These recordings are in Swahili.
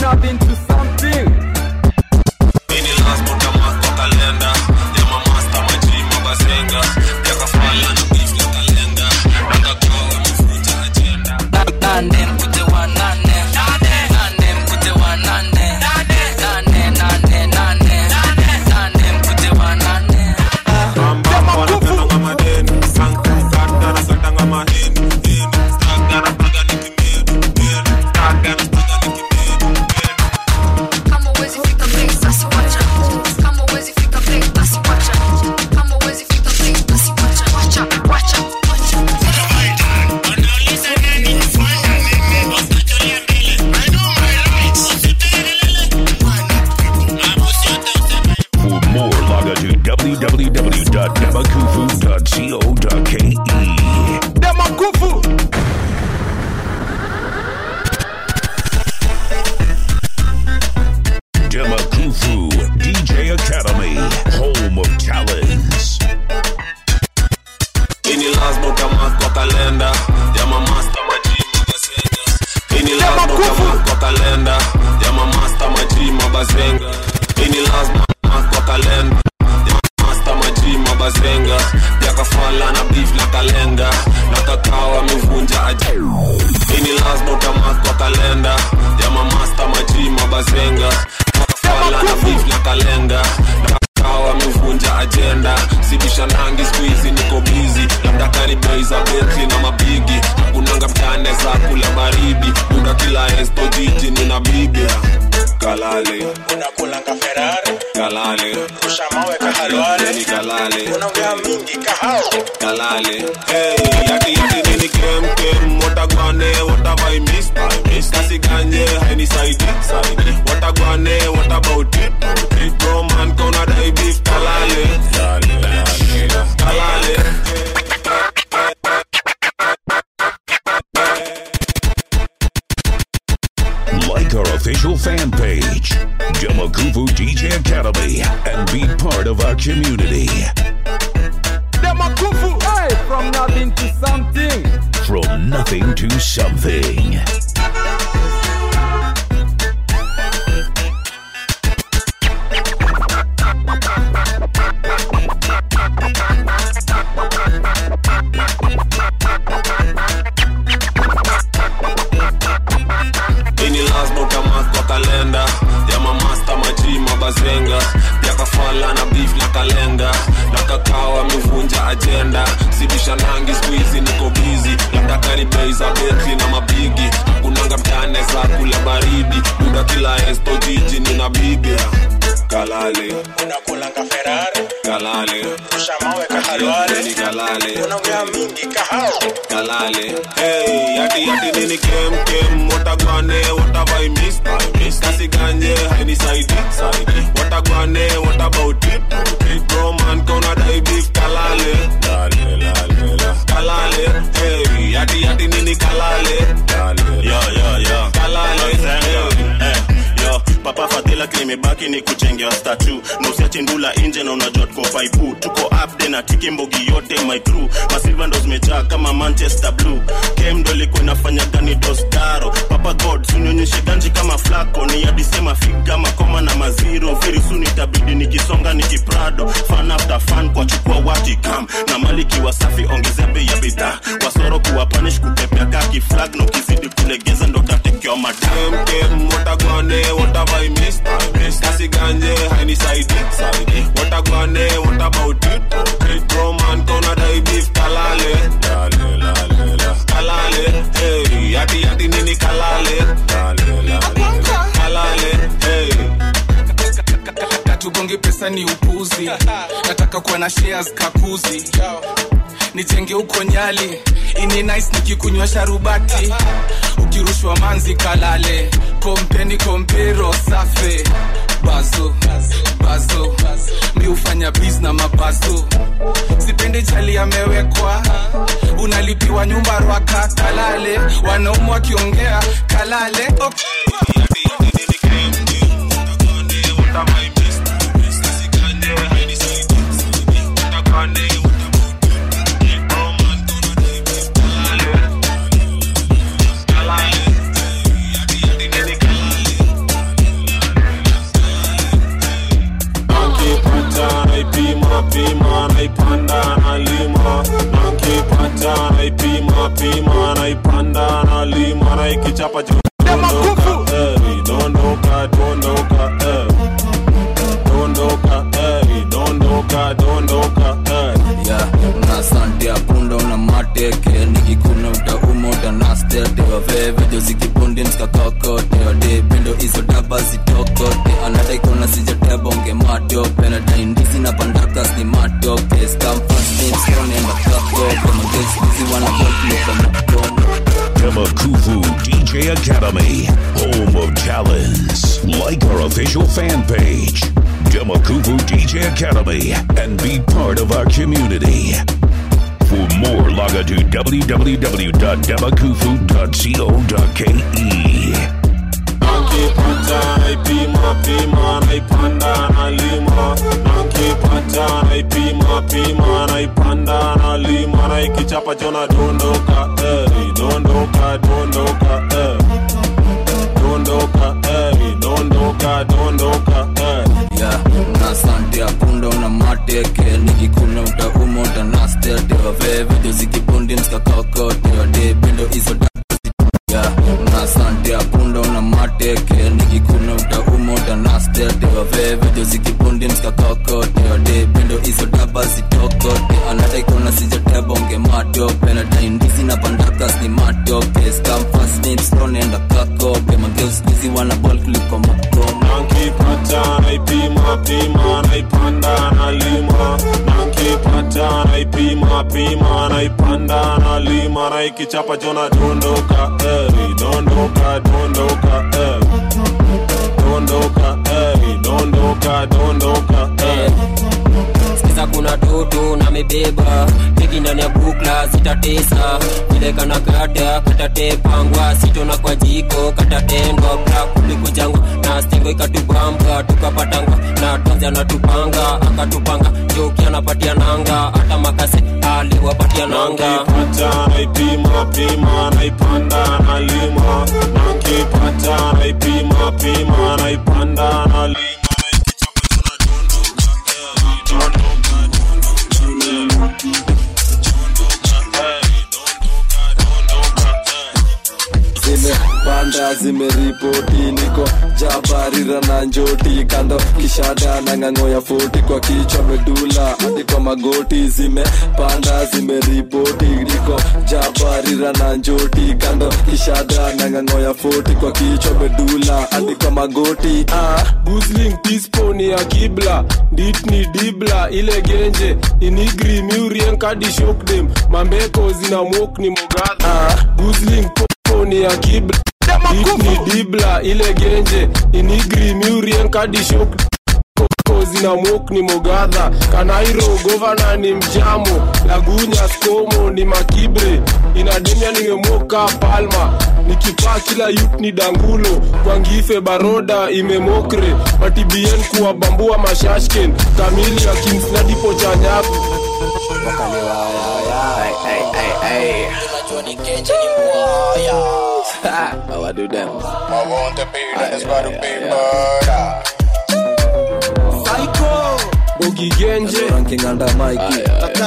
nothing to something. Ini lazima utamark kwa kalenda ya mamasta majima bazenga ya kafala na beef ya kalenda na kakao amefuta agenda nane mkute wa nane nane mkute wa nane nane nane nane nane mkute wa nane Kama uwezi fika place, basi wacha. Kama uwezi fika place, basi wacha. Kama uwezi fika place, basi wacha. Wacha, wacha, wacha. For more, log on to www.demakufu.co.ke. Demakufu. Demakufu DJ Academy, home of talents. Ini lazima utamark kwa kalenda ya mamasta majima bazenga Ini lazima utamark kwa kalenda ya mamasta majima bazenga Ini lazima utamark kwa kalenda ya mamasta majima bazenga ya kafala na beef la kalenda na kakao amevunja agenda Ini lazima utamark kwa kalenda ya mamasta majima bazenga ya kafala na beef la kalenda na kakao amevunja agenda sibishanangi skuizi niko bizi labda karibei za betli na mabigi kunanga mtane za kula baridi muda kila esto jiji nina bibi kalale unakulanga ferari kalale ushamaweka halwale ni kalale unaongea mingi kahao kalale hey, yati yati nini kem kem watagwane watavai miss miss kasi ganye haini saidi saidi watagwane what about it it bro man kona dai beef kalale kalale kalale Like our official fan page, Demakufu DJ Academy, and be part of our community. Demakufu. Hey, from nothing to something. From nothing to something. ini lazima utamark kwa kalenda ya mamasta majima bazenga ya kafala na beef la kalenda na kakao amevunja agenda sibishanangi skuizi niko bizi labda karibei za betli na mabigi kunanga mtane za kula baridi muda kila esto jiji nina bibi kalale unakulanga ferari kalale ushamaweka halwale ni kalale unaongea mingi kahao kalale hey, yati yati nini kem kem watagwane watavai miss miss kasi ganye haini saidi saidi watagwane what about it it bro man kona dai beef kalale lale lale la kalale hey, yati yati nini kalale lale yo yo yo kalale Zenga. Eh, yo papa fadhila kimebaki ni kujengewa statu na usiache ndula nje na unajua tuko faipu tuko upde na tiki mbogi yote my crew masilva ndo zimejaa kama manchester blue kem ndo ilikuwa inafanya gani dostaro papa god sunionyeshe ganji kama flako ni adisema figa makoma na maziro very soon itabidi nikisonga nikiprado fan after fan kwa chukua watikam na mali kiwa safi ongezea bei ya bidhaa wasoro kuwa punish kutepea kaki flag na ukizidi kulegeza ndo tatekewa madam kem kem watagwane watavai miss miss kasi ganje haini saidi saidi watagwane what about it it bro man kona dai beef kalale lale lale la kalale hey yati yati nini kalale lale lale la kalale hey katugongi pesa ni upuzi nataka kuwa na shares kakuzi nijenge huko nyali ini nice nikikunywa sharubati ukirushwa manzi kalale kompeni kompero safe bazo bazo mi hufanya bis na mabazo sipendi chali amewekwa unalipiwa nyumba rwaka kalale wanaumu wakiongea kalale okay. ikichapa jo dondoka eh, dondoka dondoka eh. dondoka eh, dondoka dondoka eh. ya una sante ya punda una mateke nikikuna utauma utanastete wavevejo zikibundi mskakakote wade pendo hizo daba zitokote anadaikona sijatebonge matope nadaindizi na pandakas ni matoke skamfastimstonenda kakope magesizi wanabolkuloka makomo Demakufu DJ Academy, home of talents. Like our official fan page, Demakufu DJ Academy, and be part of our community. For more, log on to www.demakufu.co.ke. Nankipata naipima pima naipanda nalima Nankipata naipima pima naipanda nalima na ikichapa jona dondoka eh, dondoka dondoka eh. dondoka eh, dondoka dondoka eh. ya una sante ya punda una mateke nikikuna utauma utanastete wavevejo zikibundi mskakakote wade pendo hizo daba ya una sante ya punda una mateke nikikuna utauma utanastete wavevejo zikibundi mskakakote wade pendo hizo daba zitokote anadaikona sijatebonge matope nadaindizi na pandakas ni matoke skamfasnipstonenda kakope mageuskizi wana bol kuliko makomo Nankipata naipima pima naipanda nalima Nankipata naipima pima naipanda nalima na ikichapa jona dondoka eh, dondoka dondoka eh. dondoka eh, dondoka dondoka eh. sikiza kuna toto na mebeba hiki ndani ya bukla sitatesa vile kana kata katatepangwa sitona kwa jiko katatendwa bra kuliko jangwa na stingo ikatubamba tukapatangwa na tonzi anatupanga akatupanga joki anapatia nanga hata makase aliwapatia nanga Nankipata naipima pima naipanda nalima Nankipata naipima pima naipanda nalima zimepanda zimeripoti niko jabarira na njoti kando kishada na ng'ang'o ya foti kwa kichwa medula hadi kwa magoti zimepanda zimeripoti niko jabarira na njoti kando kishada na ng'ang'o ya foti kwa kichwa medula hadi kwa magoti ah. Gusling tisponi ya kibla ditni dibla ile genje inigri miurien kadi shokdem mambeko zina mok ni mogadha Gusling poponi ya kibla ditni dibla ile genje inigri miurien kadi shokdem zina mok ni mogadha kanairo govana ni mjamo lagunya skomo ni makibre inademia nimemoka palma nikipaa kila yut ni dangulo kwangife baroda imemokre matibien kuwabambua mashashken kamili ya kimsnadipo cha nyaku How I do them? I want to be that's about to be murder. bogi genje Ranking under Mikey.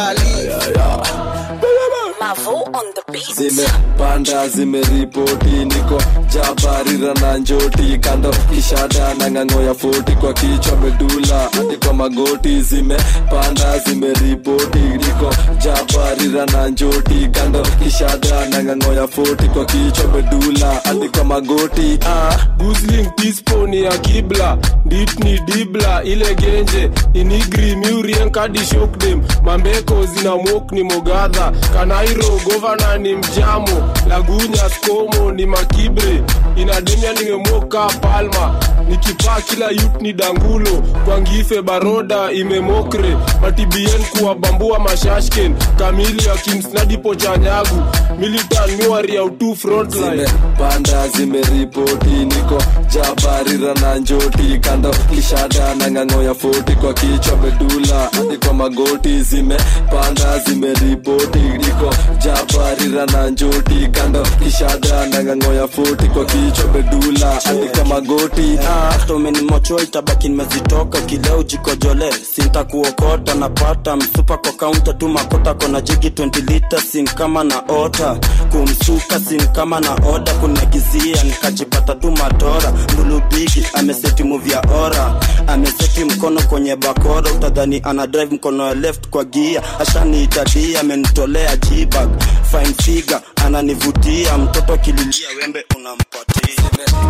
zimepanda zimeripoti niko jabarira na njoti kando kishada na ng'ang'o ya foti kwa kichwa medula hadi kwa magoti zimepanda zimeripoti niko jabarira na njoti kando kishada na ng'ang'o ya foti kwa kichwa medula hadi kwa magoti ah. Gusling tisponi ya kibla ditni dibla ile genje inigri miurien kadi shokdem mambeko zina mok ni mogadha kanairo govana ni mjamo lagunya skomo ni makibre inademia nimemoka palma nikipaa kila yut ni dangulo kwangife baroda imemokre matibien kuwabambua mashashken kamili ya kimsnadipo cha nyagu militan miwari ya utu frontline zimepanda zimeripoti niko jabarira na njoti kando kishada na ng'ang'o ya foti kwa kichwa medula hadi kwa magoti zimepanda zimeripoti niko jabarira na njoti kando kishada na ng'ang'o ya foti kwa kichwa medula hadi kwa magoti ah. hata umenimocho itabaki nimezitoka kileo jikojole sintakuokota napata msupa kwa kaunta tu makota kona jigi 20 lita sin kama na ota kumsuka sin kama na oda kunagizia nikajipata tu matora mbulubigi ameseti muvya ora ameseti mkono kwenye bakora utadhani ana drive mkono ya left kwa gia ashaniitadia amenitolea jibag fine figure ananivutia mtoto akililia wembe unampatia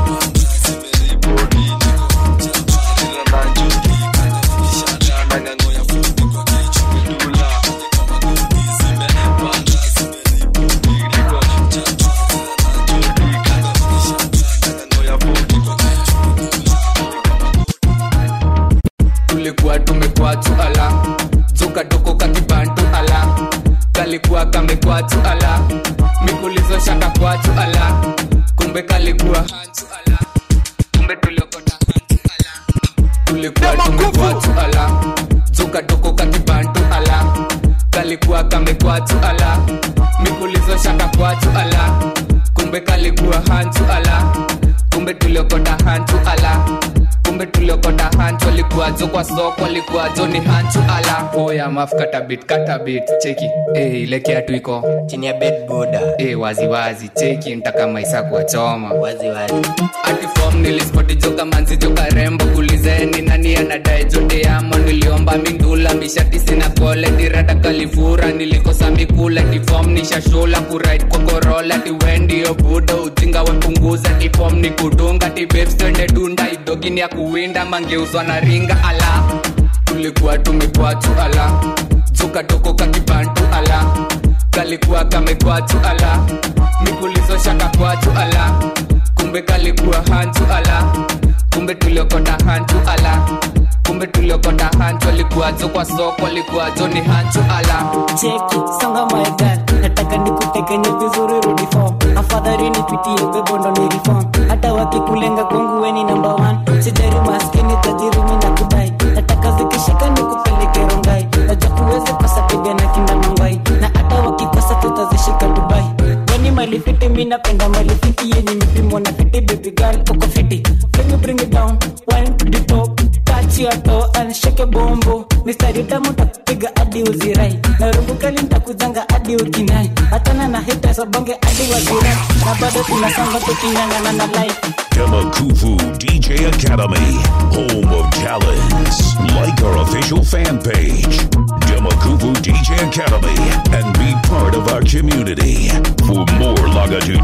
tulikuwa tumekwatu ala zukatoko kakibantu ala kalikuwa kamekwatu ala mikulizo shaka kwatu ala kumbe kalikuwa hantu ala kumbe tuliokota hantu ala tulikuwa tumekwatu ala zukatoko kakibantu ala kalikuwa kamekwatu ala mikulizo shaka kwatu ala kumbe kalikuwa hantu ala kumbe tuliokota hantu ala kumbe tuliokota hantu alikuwajo kwa soko alikuwajo ni hantu ala oya maf katabit katabit cheki hey, ile kiatu iko chini ya bed boda hey, waziwazi cheki ntaka maisa kuwachoma waziwazi ati fom nilispoti joka manzi joka rembo kulizeni nani anadae jote yamo niliomba mindula mishati sina kole dirata kalifura nilikosa mikula tifom nishashula kurit kwa korola tiwendio buda ujinga wepunguza tifom ni kudunga tibebstende dunda idogini ya kuwinda mangeuzwa na ringa ala tulikuwa tumekwatu ala zukatoko kakibantu ala kalikuwa kamekwatu ala mikulizo shaka kwatu ala kumbe kalikuwa hantu ala kumbe tuliokota hantu ala kumbe tuliokota hantu alikuwajo kwa soko alikuwajo ni hantu ala cheki songa my girl nataka nikutekenye vizuri rudi form afadhali nipitie bebondo ni reform hata wakikulenga kwangu weni number one sijari maskini tajiri mi nakudai nataka zikishika nikupeleke rongai najua kuweze kosa piga na kinda mangwai na hata wakikosa tutazishika dubai weni malifiti mi napenda malifiti yenye mipimo na fiti baby girl uko fiti Bring it, bring it down wine to the top touch your toe and shake a bombo mistari tamu takupiga hadi uzirai na rungu kali ntakuzanga hadi ukinai hatana na hita sabonge hadi wazirai na bado tunasonga tukinyangana na life Demakufu DJ Academy, home of talents. Like our official fan page, Demakufu DJ Academy, and be part of our community. For more, log on to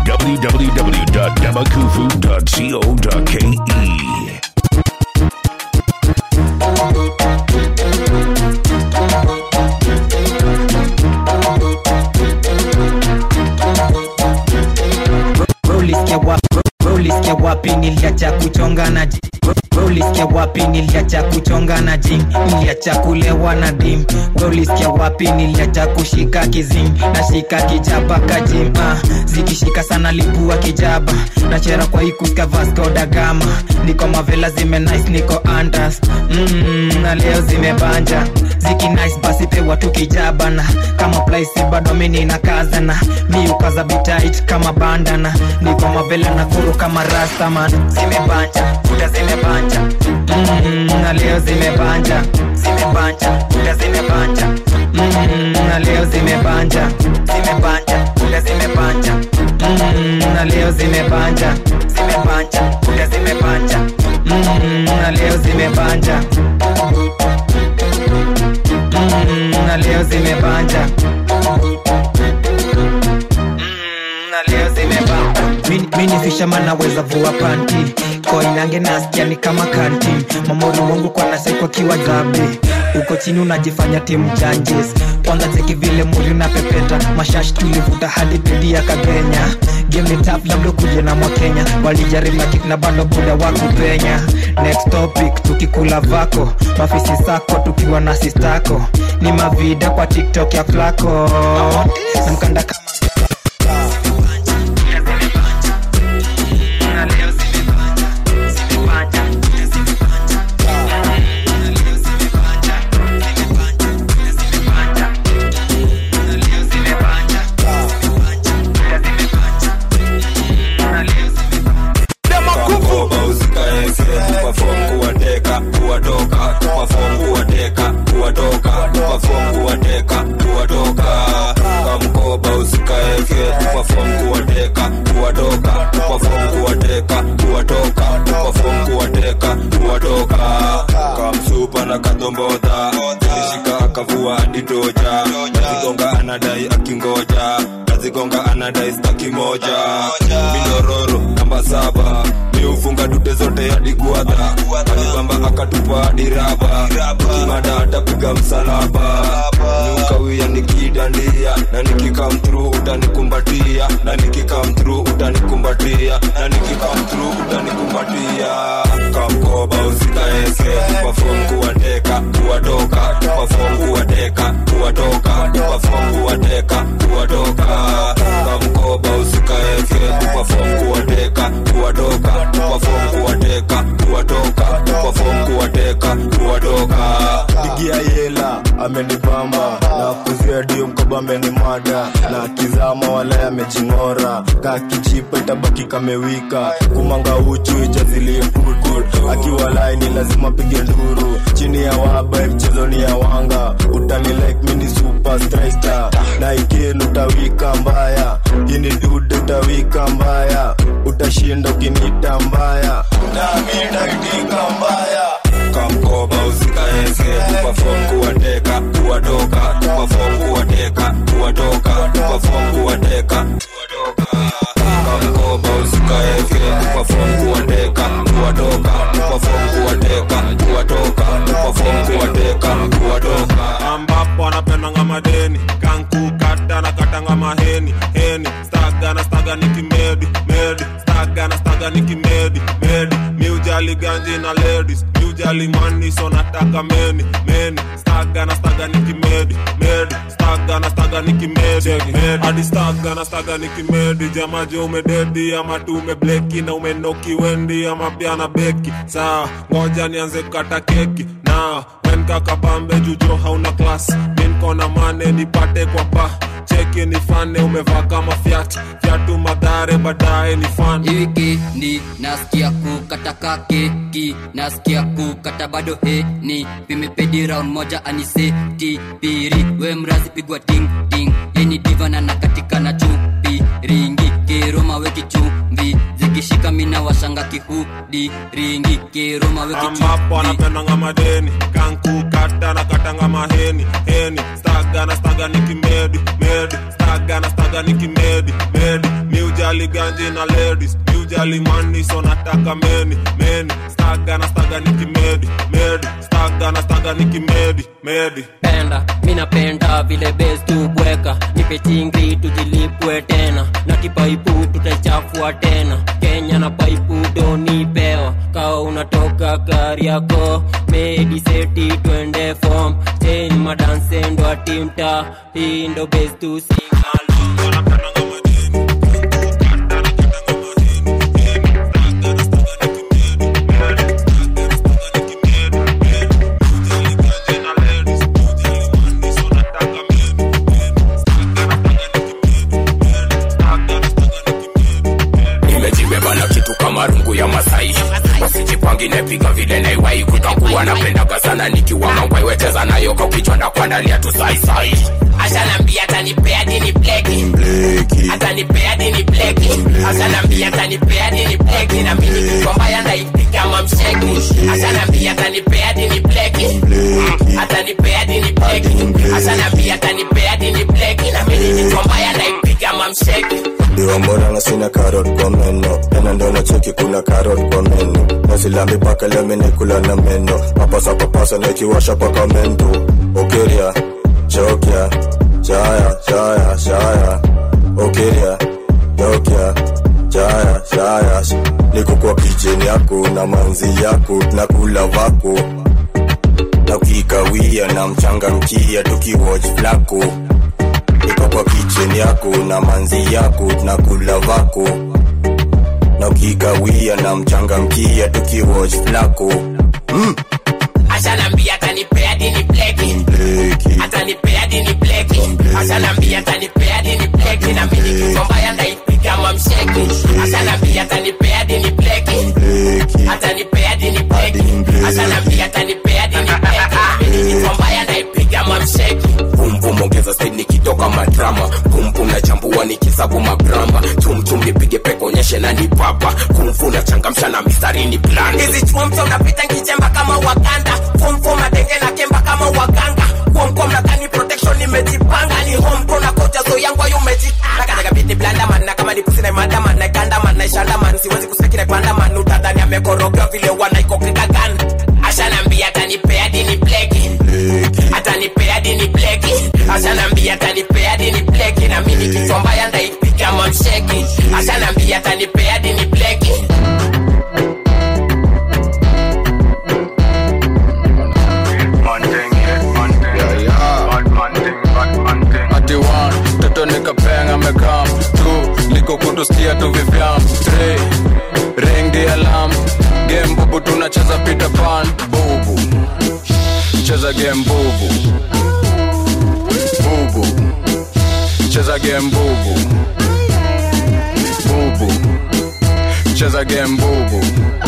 www.demakufu.co.ke. ulisikia wapi ulisikia wapi niliacha kuchonga na ji we ulisikia wapi niliacha kuchonga na jing niliacha kulewa na dim we ulisikia wapi niliacha kushika kizing na shika kijaba kajim ah, zikishika sana lipua kijaba nachera kwa ikuska vasco da gama niko mavela zime nice niko andas mm, na leo zimebanja ziki nice basi pewa tu kijabana kama plaisi bado mini na kazana mi ukaza bitait kama bandana niko mavela na kuru kama rastaman zimebanja kuda zimebanja mm, na leo zimebanja zimebanja kuda zimebanja mm, na leo zimebanja zimebanja kuda zimebanja mm, na leo zimebanja zimebanja kuda zimebanja mm, na leo zimebanja mm, na leo zimebanja na leo zimebamba Mi- mi ni fisherman naweza vua panti koinange nasikia ni kama kanti mamori wangu kwa nasekwa kiwa dhabi uko chini unajifanya timu janjes kwanza cheki vile muri na pepeta mashash tulivuta hadi pedi ya kagenya game ni tap labda kuje na mwakenya walijaribu kik na bado buda wa kupenya next topic tukikula vako mafisi sako tukiwa na sistako ni mavida kwa tiktok ya flako namkanda kama Demakufu dombodha zilishika akavua aditoja nazigonga anadai akingoja nazigonga anadai staki moja mindororo namba saba miufunga dute zote hadi guadha alibamba akatupa hadi raba kimada atapiga msalaba niukawia nikidandia na nikikam through utanikumbatia na nikikam through utanikumbatia na nikikam through utanikumbatia kamkoba usikaeke perform kuwateka kuwatoka perform kuwateka kuwatoka perform kuwateka kuwatoka kamkoba usikaeke perform kuwateka kuwatoka perform kuwateka kuwatoka perform kuwateka kuwatoka pigia yela amenibamba na kuzia dio mkoba amenimada na kizama wala amejing'ora kakichipa itabaki kamewika kumanga uchu ijazilie putu akiwa laini lazima pige nduru chini ya waba mchezo ni ya wanga utani like mini super striker na ikenu utawika mbaya ini dude utawika mbaya utashinda ukinita mbaya nami ndaitika mbaya kamkoba usikaeke perform kuwateka kuwatoka perform kuwateka kuwatoka perform kuwateka kamkoba usikaeke perform kuwateka kuwatoka perform kuwateka kuwatoka perform kuwateka kuwatoka ambapo anapendanga madeni kankukata na katanga maheni heni staga na staga nikimedi medi staga na staga nikimedi medi miujali ganji na ladies miujali mani so nataka meni meni staga na staga nikimedi medi staga na staga nikimedi medi hadi staga na staga nikimedi jamaje umededi ama tu umebleki na umenoki wendi ama pia na beki sawa ngoja nianze kukata keki na wenkakapambe jujo hauna klas minkona mane nipate kwa pa cheki nifane umevaa kama fyat fyatu madhare baadaye ni fan wikendi nasikia kukataka keki nasikia kukata bado heni vimepedi round moja aniseti piri we mrazi pigwa ting ting yeni divana na katika na chupi ringi kiroma weki chumvi zikishika mina washanga kihudi ringi kiroma weki ambapo chumvi anapendanga madeni kankukata na katanga maheni heni staga na staga nikimedi medi staga na staga nikimedi medi miujali ganji na ladies miujali mani so nataka meni meni staga na staga nikimedi medi staga na staga nikimedi medi penda minapenda vile bes tubweka nipe chingri tujilipwe tena na kipaipu tutaichafua tena kenya na paipu donipewa kawa unatoka gari yako mediseti twende fom chen madansendo atimta hii ndo bes tu nimejibeba na kitu kama rungu ya masai wasijipangi nepiga vile naiwai kutakuwa napendaga sana nikiwa mangwai wecheza nayo kwa kichwa na kuandalia tu saisai ashanambia atanipea dini bleki atanipea dini bleki ashanambia atanipea dini bleki na mimi nikikwambaya ndaipika mamsheki ashanambia atanipea dini bleki atanipea dini bleki ashanambia atanipea dini bleki na mimi nikikwambaya ndaipika mamsheki Diwa mbona na sina karot kwa meno tena ndo na cheki kuna karot kwa meno nazilambi paka leo minikula na meno mapasa papasa na ikiwasha paka mendo okeria chokya chaya chaya chaya okeria chokya chaya chaya niko kwa kijeni yako na manzi yako na kula vako na ukikawia na mchanga mkia tukiwatch flako niko kwa kitchen yako na manzi yako na kula vako na ukikawia na mchanga mkia tukiwatch flako mm. ashanambia atanipea dini bleki atanipea dini bleki ashanambia atanipea dini bleki na mimi nikikwambaya ndaipiga mamsheki ashanambia atanipea dini bleki atanipea dini bleki ashanambia atanipea dini bleki na mimi nikikwambaya ndaipiga mamsheki pumpum ongeza speed nikitoka madrama pumpum na chambua nikisabu magramba chumchum nipige peko nionyeshe na ni papa kumfuna changamsha na mistari ni plan hizi chumcha unapita nkichemba kama waganda fomfo matenge na kemba kama waganga kuomkom nadhani protection nimejipanga ni homko na koja zo yangu ayo umejitanga katika biti blanda man na kama ni pusi na imanda man na ikanda man na ishanda man siwezi kuseki na kwanda man utadhani amekorogewa vile wanaikokeka gan ashanambia atanipea dini bleki atanipea dini bleki ashanambia atanipea dini bleki na mimi kichwa mbaya ndaipiga mamsheki ashanambia atanipea dini bleki ati one toto nikapenga mekam tu liko kutuskia tu vivyam three ring the alarm game bubu tunacheza peter pan bubu cheza game bubu bubu cheza game bubu bubu cheza game bubu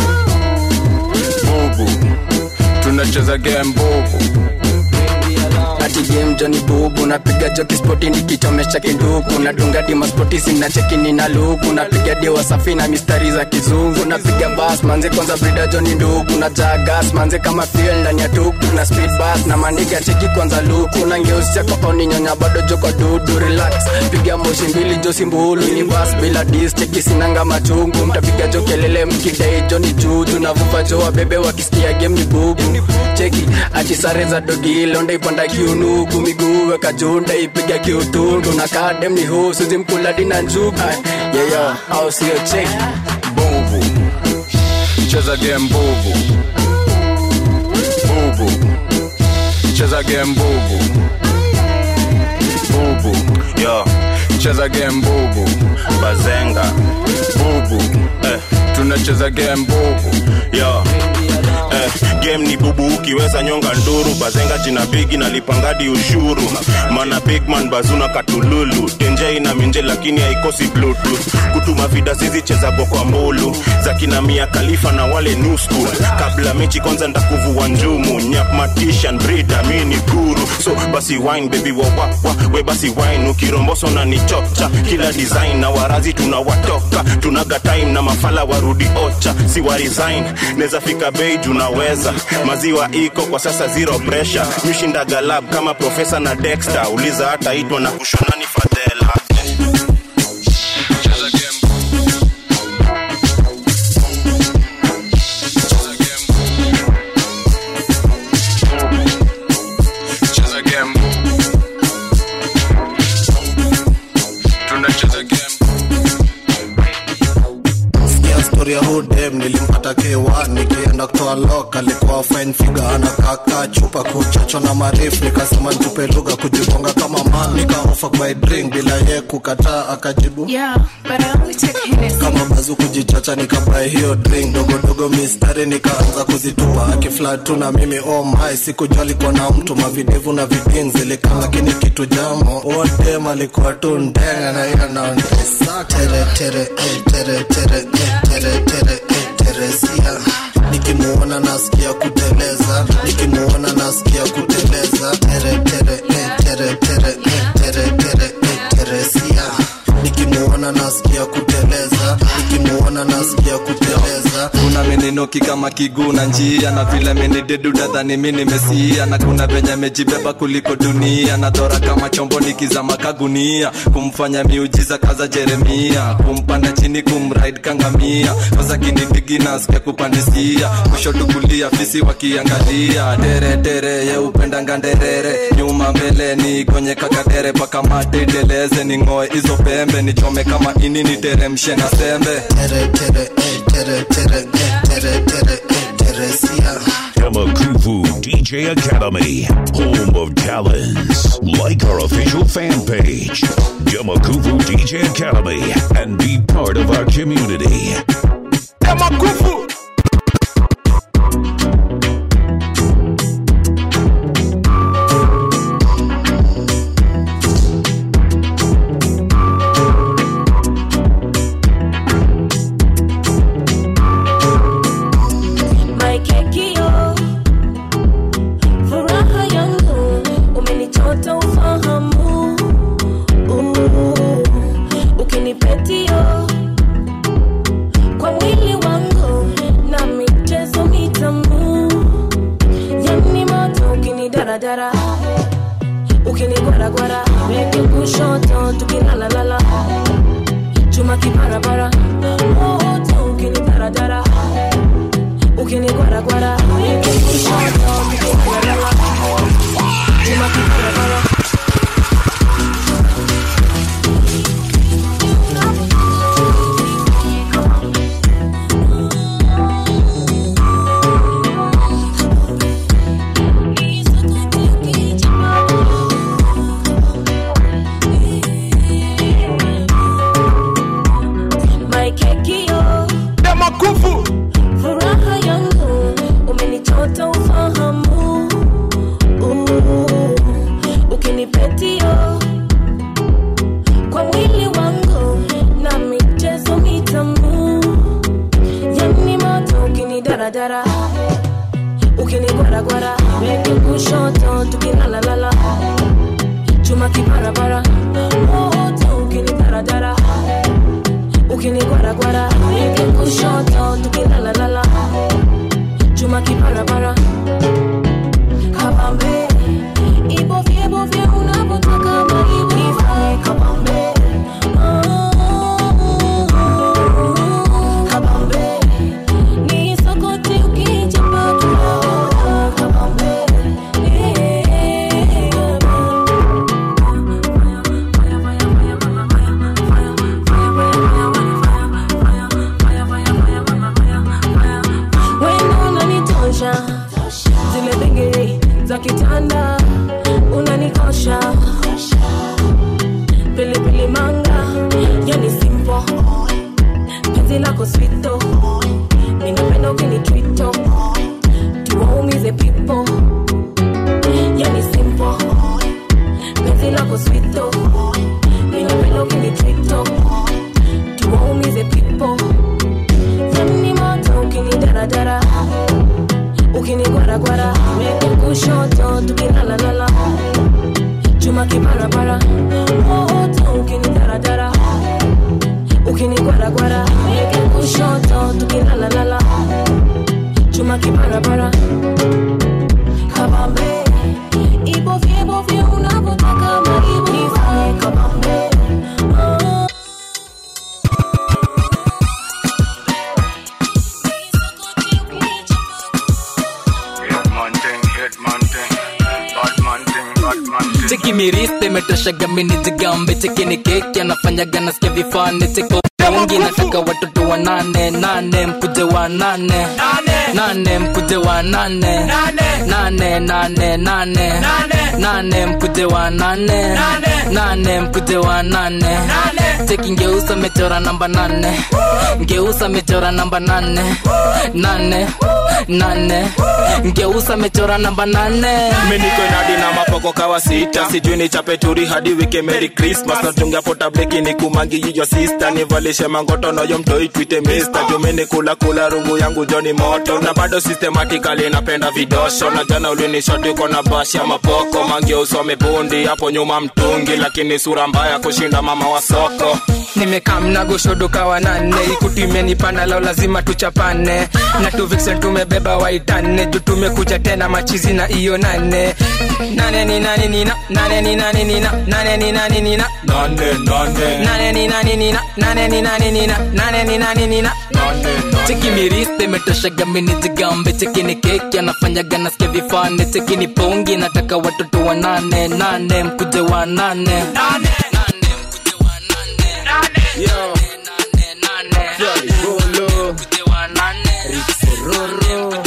bubu tunacheza game bubu ati game joni bubu napiga joki spoti nikichomesha kinduku nadunga dima spoti sina cheki nina luku napiga dewa safi na mistari za kizungu napiga bas manze kwanza brida joni nduku na jagas manze kama fuel ndani ya tuku na speed bus na maniga cheki kwanza luku na ngeusi chako oni nyonya bado joko dudu relax piga moshi mbili josi mbulu ni bas bila dis cheki sinanga machungu mtapiga jo kelele mkidai joni juju navuva jo wabebe wakisikia game ni bubu cheki ati sare za dogi londa ipanda kiunuku miguu weka junda ipiga kiutundu na kadem ni husu zimkula dina njuga yeyo au sio cheki bubu cheza game bubu bubu cheza game bubu bubu yo cheza game bubu bazenga bubu eh. tunacheza game bubu yo eh, game ni bubu ukiweza nyonga nduru bazenga jina bigi na lipangadi ushuru mana bigman bazuna katululu tenjei na minje lakini haikosi bluetooth kutuma vida zizicheza kwa mbulu za kina mia kalifa na wale new school kabla mechi kwanza ndakuvua njumu nyap matishan brida mi ni guru so basi wine baby wa, wa, wa we basi wine ukiromboso na nichocha kila design na warazi tunawatoka tunaga time na mafala warudi ocha si wa resign neza fika bei junaweza maziwa iko kwa sasa zero pressure mishinda galab kama profesa na dexter uliza hata itwa na kushonani fadhela cheza game tunacheza game sikia stori ya hudem nilimpata k1 nikienda kutoa lok alikuwa fine figure ana kaka chupa kuchocho na marefu nikasema ntupe lugha kujigonga kama man nikaofa by drink bila ye kukataa akajibu Yeah, but I only take Hennessy. kama bazu kujichacha nikabae hiyo drink dogodogo mistari nikaanza kuzitupa akiflatu na mimi oh my sikujua alikuwa na mtu mavidevu na vidin zilikaa lakini kitu jamo odem alikuwa tu ndenga na hiyo naondesa tere tere eh, tere tere eh, tere tere eh, teresia nikimuona nasikia kuteleza nikimuona nasikia kuteleza tere tere eh, tere tere eh, tere tere eh, teresia nikimuona nasikia kuteleza nikimuona nasikia kuteleza kuna meninoki kama kiguu na njia na vile menidedu dadhani mi nimesia na kuna venye mejibeba kuliko dunia na dhora kama chombo nikizama kagunia kumfanya miujiza kaza jeremia kumpanda chini kumraid kangamia kwanza kinipigi nasikia kupandisia kushoto kulia fisi wakiangalia dere dere ye upendanga nderere nyuma mbele ni gonye kakadere paka mate iteleze ning'oe hizo pembe nichome kama ini niteremshe na sembe tere tere eh, tere tere eh, tere tere eh, teresia Demakuvu DJ Academy, home of talents. Like our official fan page, Demakuvu DJ Academy, and be part of our community. Demakuvu. My kekio, furaha yangu, umenichota ufahamu. Uh, Ukinipetio, kushoto tukilalalala chuma kiparapara moto ukinidaradara ukinigwaragwara weke kushoto tukilalalala chuma kiparapara maikekio demakufu furaha yangu umenichota ufahamu Uh, ukinipetio kwa mwili wangu na michezo mitamu yani moto ukinidaradara ukinigwaragwara weke kushoto tukilalalala chuma kiparapara moto ukinidaradara ukinigwaragwara weke kushoto tukilalalala chuma kiparapara kabambe ibovye bovye unapotaka maiwifae kabambe kabambe ni sokoti ukichapa kidogo kabambe wena unanitosha zile bengeri za kitanda unanikosha pilipili manga yani simpo penzi lako swito minapenda ukinitwito tuwaumize pipo yani simpo penzi lako swito minapenda ukinitwito tuwaumize pipo yani moto ukinidaradara ukinigwaragwara weke kushoto tukilalalala chuma kiparapara moto ukinidaradara ukinigwaragwara weke kushoto tukilalalala chuma kiparapara kabambe ibovye bovye unapotaka maivifae kabambe oh. cheki miriste imetoshaga mini jigambe cheki ni keki anafanyaga nasikia vifane cheki wengi nataka watoto wa nane nane mkuje wa nane nane mkuje wa nane nane nane nane nane mkuje wa nane nane mkuje wa nane cheki ngeusa mechora namba nane ngeusa mechora namba nane nane nane ngeusa mechora namba nane miniko inadi na mapoko kawa sita sijui ni chapeturi hadi wike merry christmas natunga pota bleki ni kumangi yiyo sista nivalishe mangoto noyo mtoi twite mister jumini kula kula rungu yangu joni moto na bado systematically napenda vidosho na jana ulinishoti uko na bashi ya mapoko mangi usome bundi hapo nyuma mtungi lakini sura mbaya kushinda mama wa soko nimekamna goshodoka wa nane ikutimenipana lao lazima tuchapane na tuviksen tumebeba waitane juu tumekuja tena machizi na iyo nane nane ni nane nina nane ni nane nina nane ni nane nina nane nane nane ni nane nina nane ni nane nina nane ni nane nina cheki miriste imetoshaga mini jigambe cheki ni keki anafanyaga nasikia vifane cheki ni pongi nataka watoto wa nane nane mkuje wa nane Yo. Fly Bolo. Rixororo.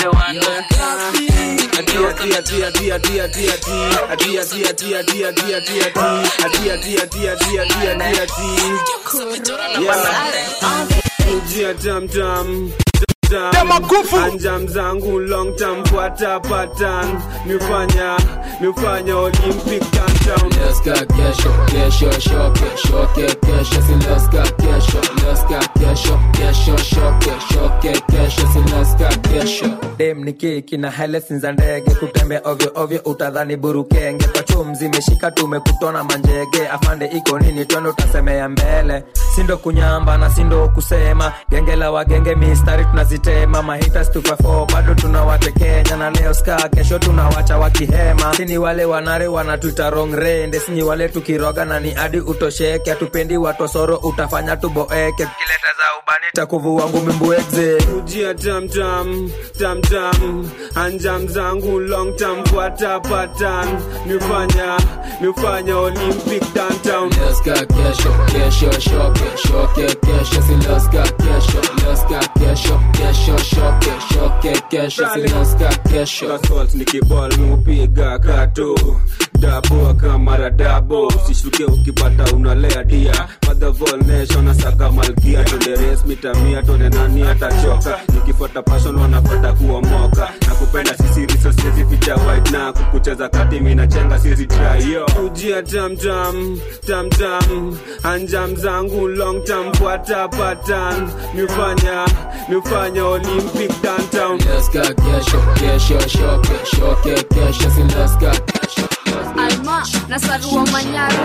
Atia, tia, tia, tia, tia, tia, tia. Atia, tia, tia, tia, tia, tia, tia. Atia, tia, tia, tia, tia, tia, tia. Yeah. Ujia tam tam. anjam zangu long term fuata pattern mifanya mifanya olympic downtown Leska kesho, kesho, sho, kesho, ke, kesho, si leska kesho, leska kesho, kesho, sho, kesho, ke, kesho, si leska ska kesho dem ni keki na helesi za ndege kutembea ovyo ovyo utadhani burukenge kwa chum zimeshika tumekutona manjege afande iko nini twende utasemea mbele sindo kunyamba na sindo kusema genge la wagenge mistari tunazitema mahitas tukafo bado tunawatekenya na leo ska kesho tunawacha wakihema sini wale wanare wanatuita wrong rende sini wale tukiroga na ni hadi utosheke hatupendi watosoro utafanya tuboeke kileta za ubani takuvua ngumi mbwegze ujia tamtam tamtam anjam zangu long term fuata patan nifanya nifanya olympic downtown Leska kesho kesho shoke shoke kesho si leska kesho leska kesho kesho shoke shoke kesho si leska kesho assault nikibol mupiga kato dabo kamara dabo usishuke ukipata unalea dia madhavol nation asaka malkia tonde res mitamia tonde nani atachoka nikifuata passion wanapata kuomoka na kupenda sisi riso siezi ficha white na kukucheza kati minachenga siezi try yo ujia tamtam tamtam anjam zangu long term fuata patan nifanya nifanya olympic downtown leska kesho kesho shoke shoke kesho si leska kesho alma na sarua manyaru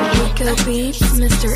Mr.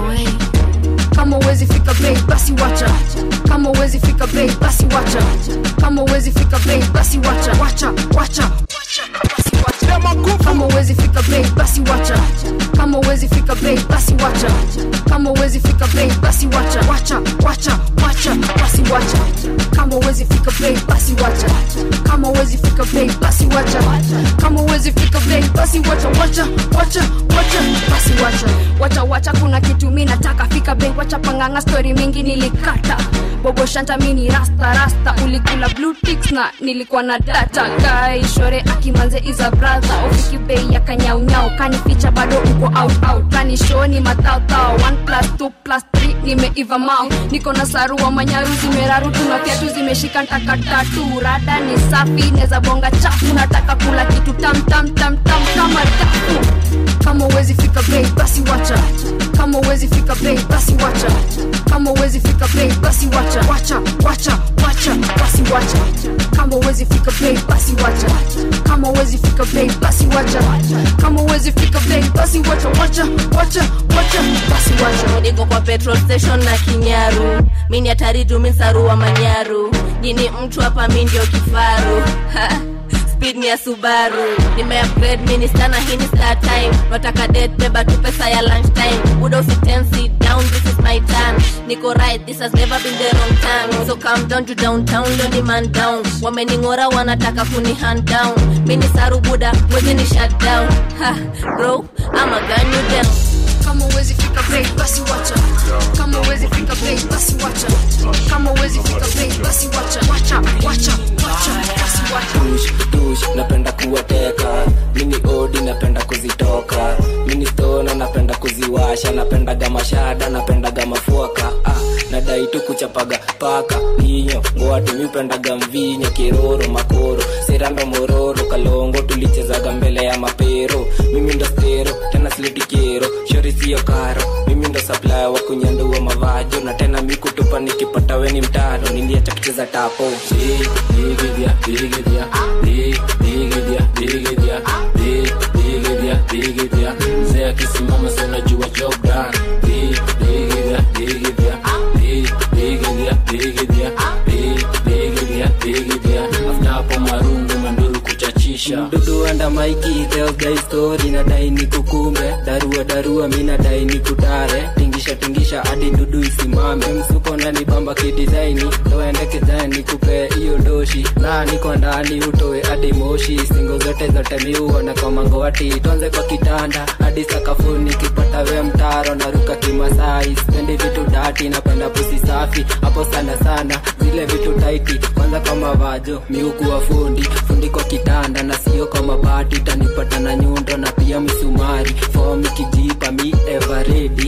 808 kama uwezi fika bei basi wacha kama uwezi fika bei basi wacha kama uwezi fika bei basi wacha wacha wacha basi wacha kama uwezi fika bei basi wacha kama uwezi fika bei basi wacha kama uwezi fika bei basi wacha wacha wacha wacha basi wacha kama uwezi fika bei basi wacha kama uwezi fika bei basi wacha kama uwezi fika bei basi wacha wacha wacha wacha basi wacha wacha wacha kuna kitu mi nataka fika bei wacha panganga story mingi nilikata bobo shanta mini rasta rasta ulikula blue ticks na nilikuwa na data guy shore akimanze iza brother ufiki bei ya kanyaunyau kanificha bado uko out out kani show ni mathautao 1 plus 2 plus 3 nimeiva mau niko na sarua manyaru zimeraru tuna viatu zimeshika ntakatatu rada ni safi neza bonga chafu nataka kula kitu tam tam tam tam kama dafu kama uwezi fika bei basi wacha kama uwezi fika bei basi wacha kama uwezi fika bei basi wacha wacha wacha wacha basi wacha kama uwezi fika bei basi wacha kama uwezi fika bei basi wacha kama uwezi fika bei basi wacha wacha wacha wacha basi wacha niko kwa petrol station na kinyaru mini hatari juu mi sarua manyaru nini mtu hapa mi ndio kifaru Ha, speed ni ya subaru nimeupgrade minister na hii ni star time nataka det beba tu pesa ya lunch time uda usiten sit down this is my turn niko right this has never been the wrong time so calm down to downtown leo ni man down wamening'ora wanataka kuni hand down mini saru buda mwezi ni shut down ha bro ama gun you down kama uwezi fika bei basi wacha kama uwezi fika bei basi wacha kama uwezi fika bei basi wacha wacha wacha wacha basi wacha dush dush napenda kuwateka mini odi napenda kuzitoka mini stona napenda kuziwasha napendaga mashada napendaga mafuaka ah, nadai tu kuchapaga paka ninyo ngoatumi upendaga mvinyo kiroro makoro serando mororo kalongo tulichezaga mbele ya mapero mimi ndo stero tena slitikero shori siyo karo mimi ndo saplaya wa kunyandua mavajo na tena mikutupa nikipata weni mtaro niliacha kucheza tapo Dig, digidya, digidya, dig, digidya, digidya, dig, digidya, digidya. Mzee akisimama si unajua job done. Dig, digidya, digidya, dig, digidya, digidya, dig, digidya, digidya. After hapo marungu manduru kuchachisha mdudu anda maiki theogai stori nadai ni kukumbe darua darua mi nadai ni kutare tingisha tingisha hadi ndudu isimame msuko nani bamba kidisaini toende kizani kupe hiyo doshi na niko ndani utoe hadi moshi singo zote zote miuona kwa mangoti tuanze kwa kitanda hadi sakafuni kipata we mtaro naruka kimasai spendi vitu dati napenda pusi safi hapo sana sana zile vitu taiti kwanza kwa mavajo miukuwa fundi fundi kwa kitanda na sio kwa mabati utanipata na nyundo na pia misumari fomi kijipa mi everedi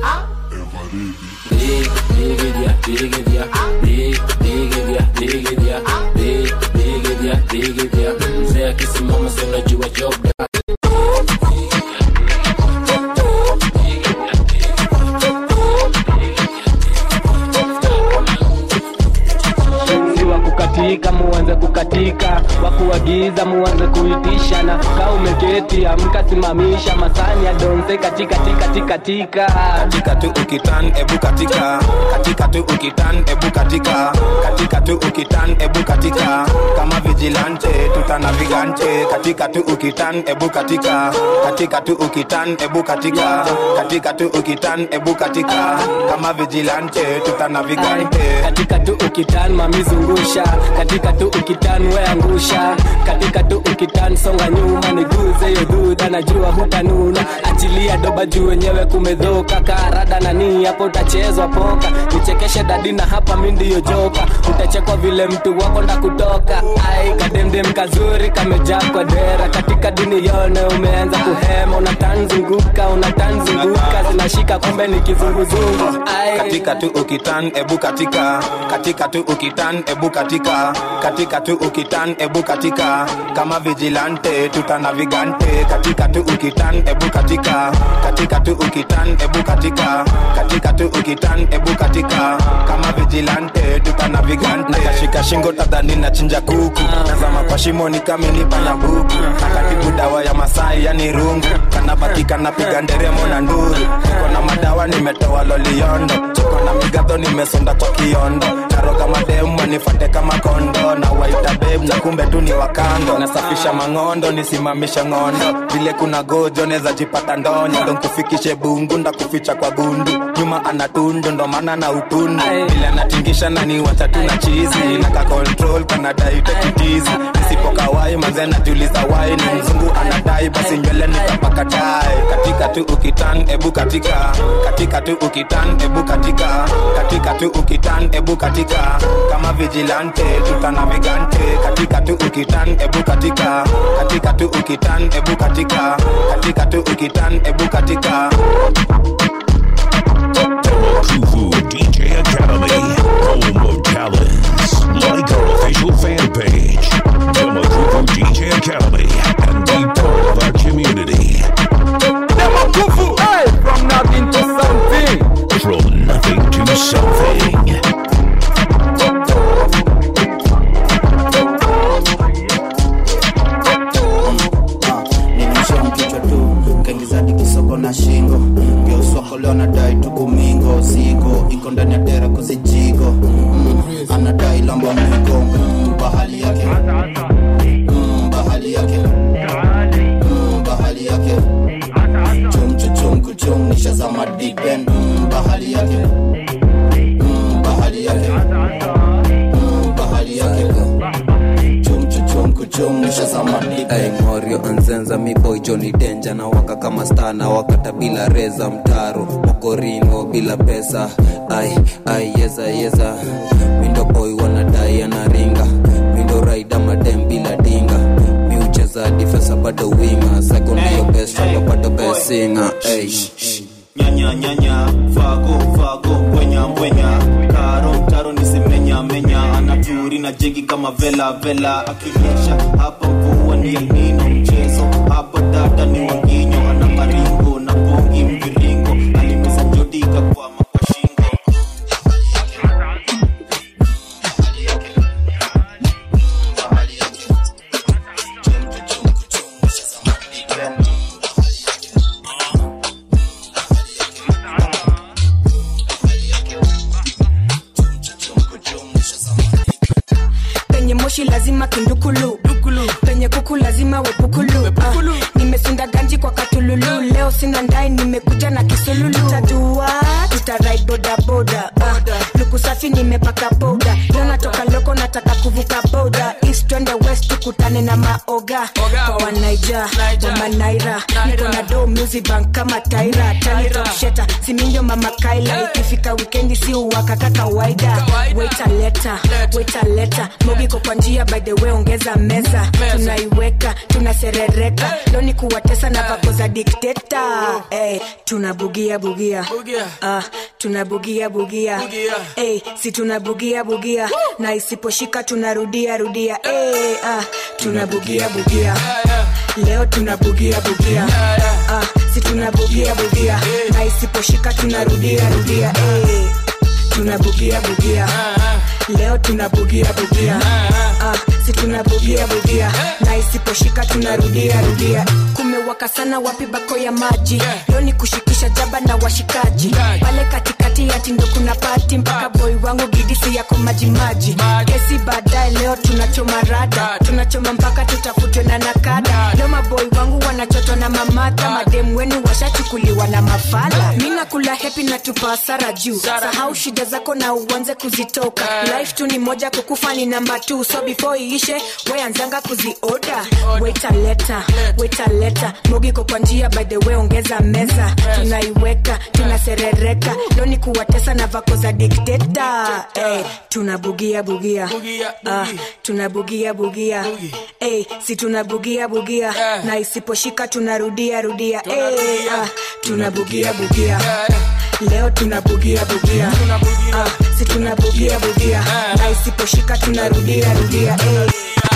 Dig, digidya, digidya, dig, digidya, digidya, dig, digidya, digidya. Mzee akisimama si unajua job done. siwa kukatia kukatika muanze kukatika wakuagiza muanze kuitisha na kaa umeketi amka simamisha masani ya donse katika tika tika tika katika tu ukitan ebu katika katika tu ukitan ebu katika katika tu ukitan ebu katika kama vigilante tutana vigante katika tu ukitan ebu katika katika tu ukitan ebu katika katika tu ukitan ebu katika kama vigilante tutana vigante katika tu ukitan mamizungusha katika tu ukitan weangusha katika tu ukitan songa nyuma niguze yo dhudha najua hutanuna achilia doba juu wenyewe kumedhoka karada nani hapo utachezwa poka nichekeshe dadi na hapa mi ndiyo joka utachekwa vile mtu wako nda kutoka ai kademdem kazuri kamejaa kwa dera katika dini yone umeanza kuhema unatanzunguka unatanzunguka zinashika kumbe ni kizunguzungu ai katika tu ukitan ebu katika katika tu ukitan ebu katika katika tu ukitan ebu katika kama vigilante tutana vigante katika tu ukitan ebu katika katika tu ukitan ebu katika katika tu ukitan ebu katika kama vigilante tutana vigante nakashika shingo tadhani na chinja kuku nazama kwa shimo ni kamilipa na buku nakatibu dawa ya masai yani rungu kanabaki kanapiga nderemo na nduru niko na madawa nimetoa loliondo chiko na migadho nimesonda kwa kiondo naroga mademu wanifate kama kondo na waita beb na kumbe tu ni wakando nasafisha mang'ondo nisimamisha ng'ondo vile kuna gojo neza jipata ndonyo ndo nkufikishe bungu ndakuficha kwa gundu nyuma ana tundu ndo maana na utundu vile anatingisha nani wacha tu na chizi na ka control kanadai tekitizi nisipokawai manze najuliza wai ni mzungu anadai basi nywele nikapaka tai katika tu ukitan ebu katika katika tu ukitan ebu katika katika tu ukitan ebu katika kama vigilante tutana vigante katika tu ukitan ebu katika katika tu ukitan ebu katika katika tu ukitan ebu katika Kufu DJ Academy, home of talents. Like our official fan page, Demakufu DJ Academy, and be part of our community. Demakufu, hey, from nothing to something. From nothing to something. nilimsha mkichwa tu kaingizadi kisoko na shingo geuswako leo anadai tukumingo zigo iko ndani ya dera kuzijigo mm, anadai lamba mwiko mm, bahali yake mm, bahali yake mm, bahali yake chum kuchum nishazama dipen mm, bahali yake mm, bahali yake mm, bahali yake chum chuchum kuchum nishazama dipen Hey, morio anzenza miboy joni denja na waka kama sta na wakata bila reza mtaro mokorino bila pesa ai ai yeza yeza mindo boy wanadai anaringa mindo raida madem bila dinga miucheza difesa bado winga sekondio best rapa bado best singer hey. nyanya nyanya vago vago mbwenya mbwenya karo taro nisimenya menya anaturi na jegi kama vela vela akinyesha hapa mvua ni El Nino mchezo hapa dada ni wanginyo ana maringo na bongi mviringo alimeza njodika kwa makwashingo penye moshi lazima kindukulu penye kuku lazima wepukulu uh, nimesunda ganji kwa katululu leo sina ndai nimekuja na kisululu tatua tutarai bodaboda uh, luku safi nimepaka boda leo natoka loko nataka kuvuka boda east twende west tukutane na maoga kwa wanaija wamanaira niko na do music bank kama taira tanitoksheta simindio mama kaila ikifika wikendi si uwakaka kawaida waita leta waita leta mogiko kwa njia by the way ongeza meza tunaiweka tunaserereka loni kuwatesa na vako za dikteta hey, tunabugia bugia uh, tunabugia bugia hey, si tunabugia bugia na isiposhika tunarudia rudia hey, uh, tunabugia bugia leo tunabugia bugia uh, si tunabugia bugia na isiposhika tunarudia rudia hey, tunabugia bugia leo tunabugia bugia tunabugia bugia na isiposhika tunarudia rudia kumewaka sana wapi bako ya maji leo ni kushikisha jaba na washikaji pale katikati ya tindo kuna pati mpaka boy wangu gidisi yako majimaji kesi baadaye leo tunachoma rada tunachoma mpaka tutafutwe na nakada leo maboy wangu wanachotwa na mamata mademu wenu washachukuliwa na mafala mi nakula hepi na tupa hasara juu sahau shida zako na uanze kuzitoka life tu ni moja kukufa ni namba t so before iishe weanzanga kuzioda waitaleta waitaleta mogiko kwa njia by the way ongeza meza tunaiweka tunaserereka leo ni kuwatesa na vako za dikteta hey, tunabugia bugia ah, tunabugia bugia hey, si tunabugia bugia na isiposhika tunarudia rudia hey, ah, tunabugia bugia leo tunabugia bugia ah, si tunabugia bugia na isiposhika tunarudia rudia hey.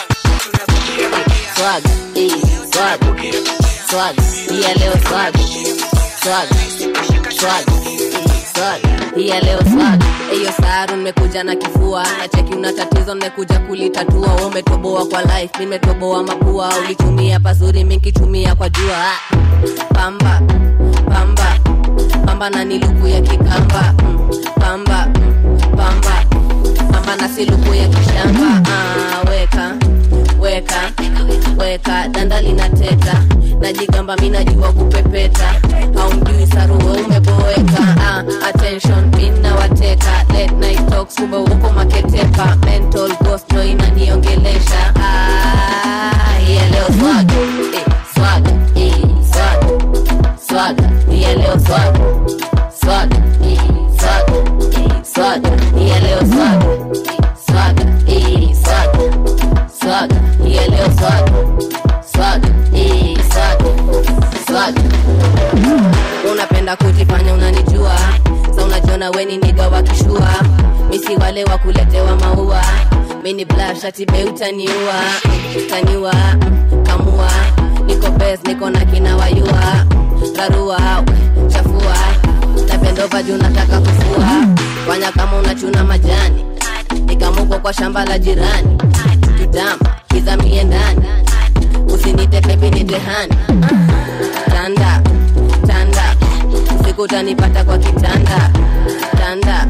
swag eh, swag swag iya leo swag swag swag eh, swag iya leo swag hiyo saru nimekuja na kifua na cheki una tatizo nimekuja kulitatua Wewe umetoboa kwa life nimetoboa mapua ulitumia pazuri minkitumia kwa jua Ah, pamba pamba pamba na niluku ya kikamba mm, pamba mm, pamba pamba na siluku ya kishamba ah, weka weka weka danda linateta najigamba mi najua kupepeta haumjui saruwe umeboeka ah, attention mina wateka late night talks kumbe uko maketepa mental ghost no inaniongelesha ah, yeah, leo swag eh, swag eh, swag swag yeah, leo swag swag eh, swag eh, swag yeah, leo swag swag eh, swag swag yeah, leo swag swag eh, swag swag unapenda kujifanya unanijua sa unajiona weni niga wakishua misi wale wa kuletewa maua mini blashatibe utaniua taniua kamua niko bes niko na kina wayua rarua chafua napendova juu nataka kufua fanya kama unachuna majani nikamuko kwa shamba la jirani tutama kizamie ndani usinite pepi nitehani tanda tanda usiku utanipata kwa kitanda tanda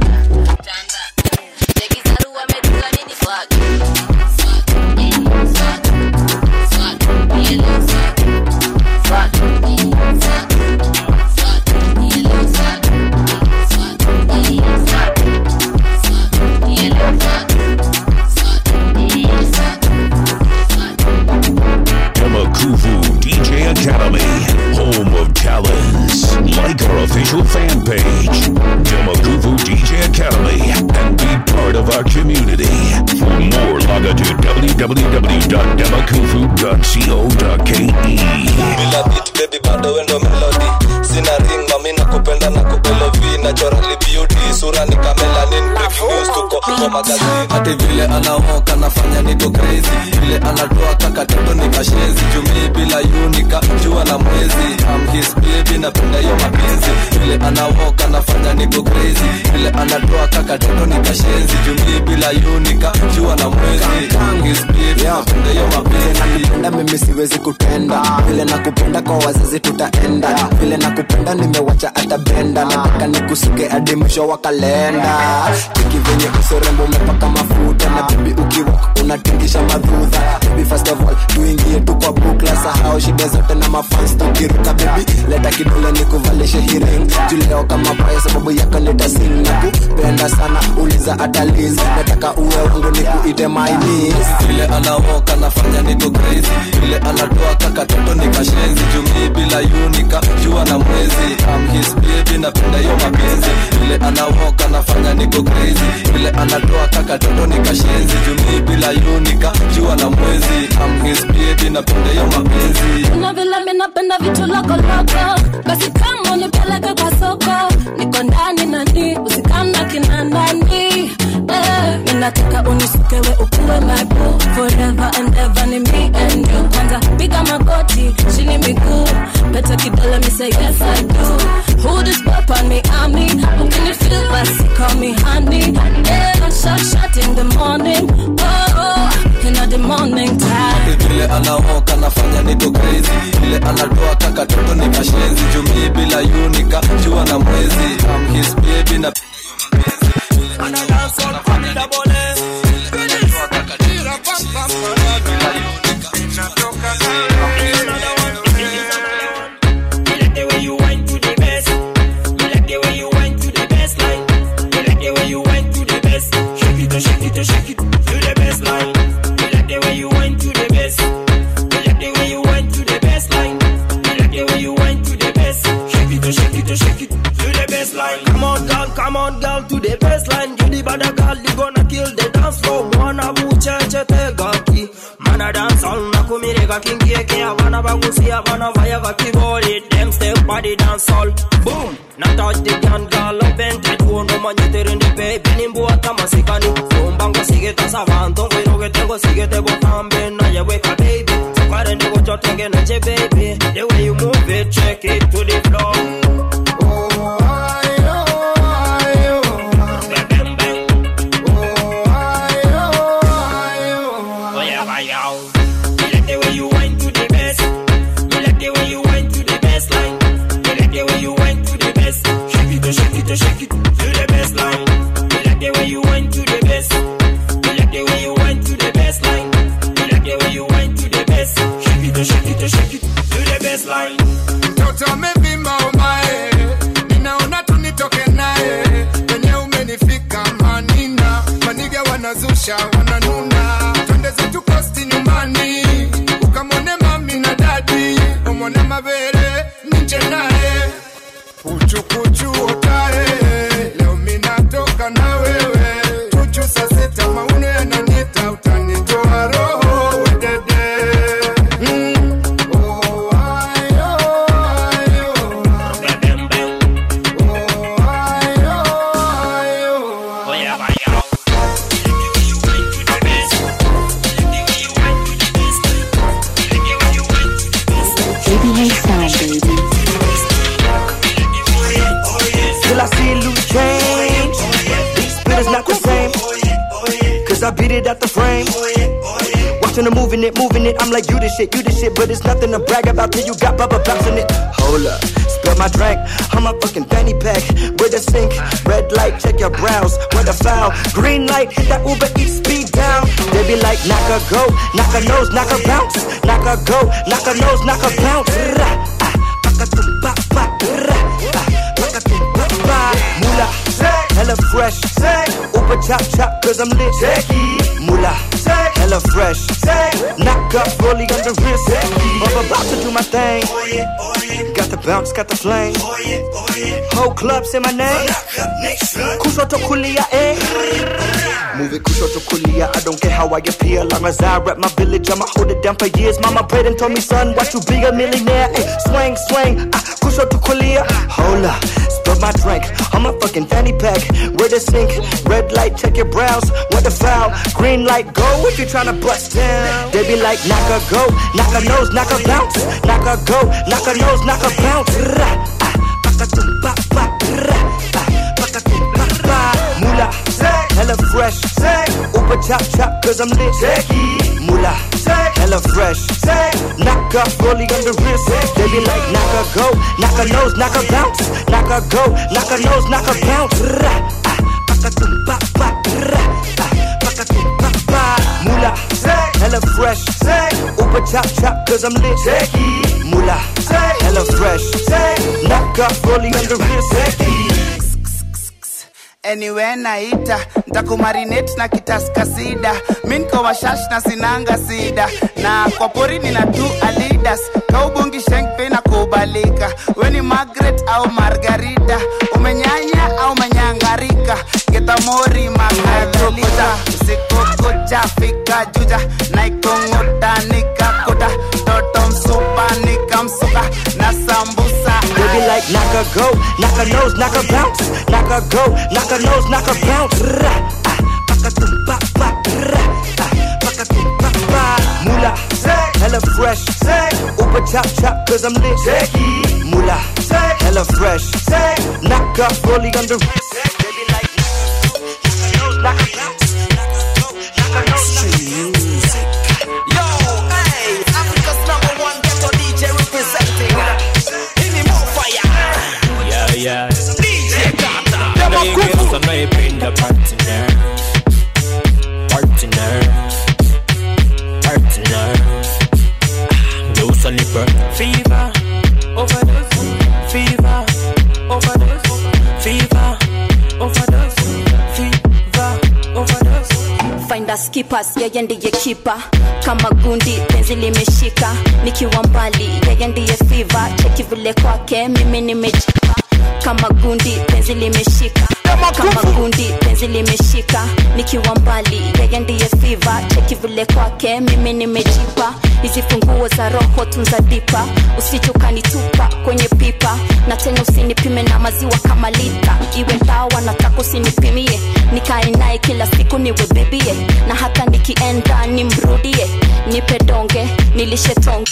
Demakuvu DJ Academy, home of talents. Like our official fan page, Demakuvu DJ Academy, and be part of our community. For more, log on to www.demakuvu.co.ke. bila beat baby bado wendo melody sina ring mami nakupenda na kubelovi naturally beauty sura ni kamelanin breaking news tuko kwa magazini hati vile anaoka nafanya niko crazy vile anatoa kakatoto nikashezi jumii bila yunika jua na mwezi am his baby napenda hiyo mapenzi vile anaoka nafanya niko crazy vile anatoa kakatoto nikashezi jumii bila yunika jua na mwezi am his baby napenda hiyo mapenzi nakupenda mimi siwezi kutenda vile nakupenda kwa wazazi tutaenda vile nakupenda nimewacha hata benda nataka nikusuke hadi mwisho wa kalenda tiki venye usorembo umepaka mafuta na bibi ukiwak unatingisha madhudha baby first of all tuingie tu kwa bukla sahau shida zote na mafans tukiruka baby leta kidole nikuvalishe hiring juleo kama baya sababu yako nitasing na kupenda sana uliza ataliz nataka uwe wangu nikuite my niece vile anaoka nafanya niko crazy vile anatoa kakatoto nikashenzi jumii bila yunika jua na mwezi am his baby napenda hiyo mapenzi vile anaoka nafanya niko crazy vile anatoa kakatoto nikashenzi jumii bila yunika jua na mwezi am his baby napenda hiyo mapenzi Kuna vile mi napenda vitu lokoloko basi kama unipeleke kwa soko niko ndani nani usikana kina nani eh, mi nataka unisukewe ukuwe my boo forever and ever ni me and you kwanza piga magoti chini miguu pete kidole mi say yes I do who this pop on me I'm me who can you feel basi call me honey yeah shot shot in the morning oh, oh in the the morning time. vile anaoka nafanya niko crazy vile anatoa kaka toto ni kashenzi jumii bila yunika jua na mwezi I'm his baby na Come on, girl, come on, girl, to the baseline. You the better girl, you gonna kill the dance floor. Mwana bucheche tegaki. Mana dance all na kumirega kingieke. Abana bagusi, abana vaya kakibori. Them step body dance all. Boom. Na touch the gun, girl, up and tight. Uno mañete in the baby. Nimbu atama sikani. Kumbango sigeta savanto. Wiro que tengo, sigete botambe. Na ya weka baby. Sukare nigo chotenge neche baby. The way you move it, check it to the floor. mtoto amevimba umae ninaona tu nitoke naye wenye umenifika manina maniga wanazusha wananuna twende zetu kosti nyumbani ukamwone mami na dadi umwone mabere ninje naye kuchukuchu otae leo minatoka na wewe chuchu saa sita mauno yananita utanitoa roho wedede mm. ABA sound, baby. Till I see loose change. But it's not the same. Cause I beat it out the frame. Watching her moving it, moving it. I'm like, you the shit, you the shit. But it's nothing to brag about till you got Bubba bouncing it. Hold up, spill my drink. I'm a fucking fanny pack with a sink. Red light, check your brows. With a foul. Green light, hit that Uber Eats speed down. They be like, knock a go, knock a nose, knock a bounce. Knock a go, knock a nose, knock a bounce. Rah, ah, pakatum, pa, pa, rah, ah, pakatum, pa, pa. Mula, hella fresh. Uber chop chop, cause I'm lit. Mula, hella fresh. Knock up, rolling on the wrist. I'm about to do my thing. Got the bounce, got the flame. Whole club say my name. Kushoto kulia, eh? Move it kushoto kulia. I don't care how I appear. Long as I rep my village, I'ma hold it down for years. Mama prayed and told me, son, watch you be a millionaire. Ay, swing, swing. Ah, kushoto kulia. Hold up. Spill my drink. I'm a fucking fanny pack. Where the sink? Red light, check your brows. What the foul? Green light, go if you tryna bust down. They be like, knock a go, knock a nose, knock a bounce. Knock a go, knock a nose, knock a bounce. Rah, ah, pakatum, pa, pa, rah, ah, pakatum, pa, pa. Mula, hella fresh. Uber chop chop, cause I'm lit. Mula, hella fresh. Knock up, rolling on the wrist. They be like, knock a go, knock a nose, knock a bounce. Knock a go, knock a nose, knock a bounce. Rah, ah, pakatum, pa, pa, rah, ah, pakatum, pa, pa. Mula, hella fresh. Uber chop chop, cause I'm lit. Mula, hella fresh. Knock up, rolling on the wrist. anywhere naita ntakumarinate na kitaskasida mi nko washash na sinanga sida na kwa pori nina tu alidas kaubongi shenkpe na kubalika weni magret au margarita umenyanya au menyangarika getamori magadalika usikokuja fika juja naikongoda nikakoda toto msupa nikamsuka na sambusa They be like, knock a go, knock a nose, knock a bounce. Knock a go, knock a nose, knock a bounce. Rah, ah, pakatum, pa, pa, rah, ah, pakatum, pa, pa. Mula, hella fresh. Uber chop chop, cause I'm lit. Mula, hella fresh. Knock up, rolling on the wrist. They be like, knock a nose, knock a bounce. Knock a go, knock a nose, knock a bounce. slippers yeye ndiye kipa kama gundi penzi limeshika nikiwa mbali yeye ndiye fiva cheki vile kwake mimi nimejipa kama gundi penzi limeshika kama gundi penzi limeshika nikiwa mbali yeye ndiye fiva cheki vile kwake mimi nimejipa hizi funguo za roho tunza dipa usichukanitupa kwenye pipa na tena usinipime na maziwa kama lita iwe dawa nataka usinipimie nikae naye kila siku niwe bibie na hata nikienda nimrudie nipe donge nilishe tonge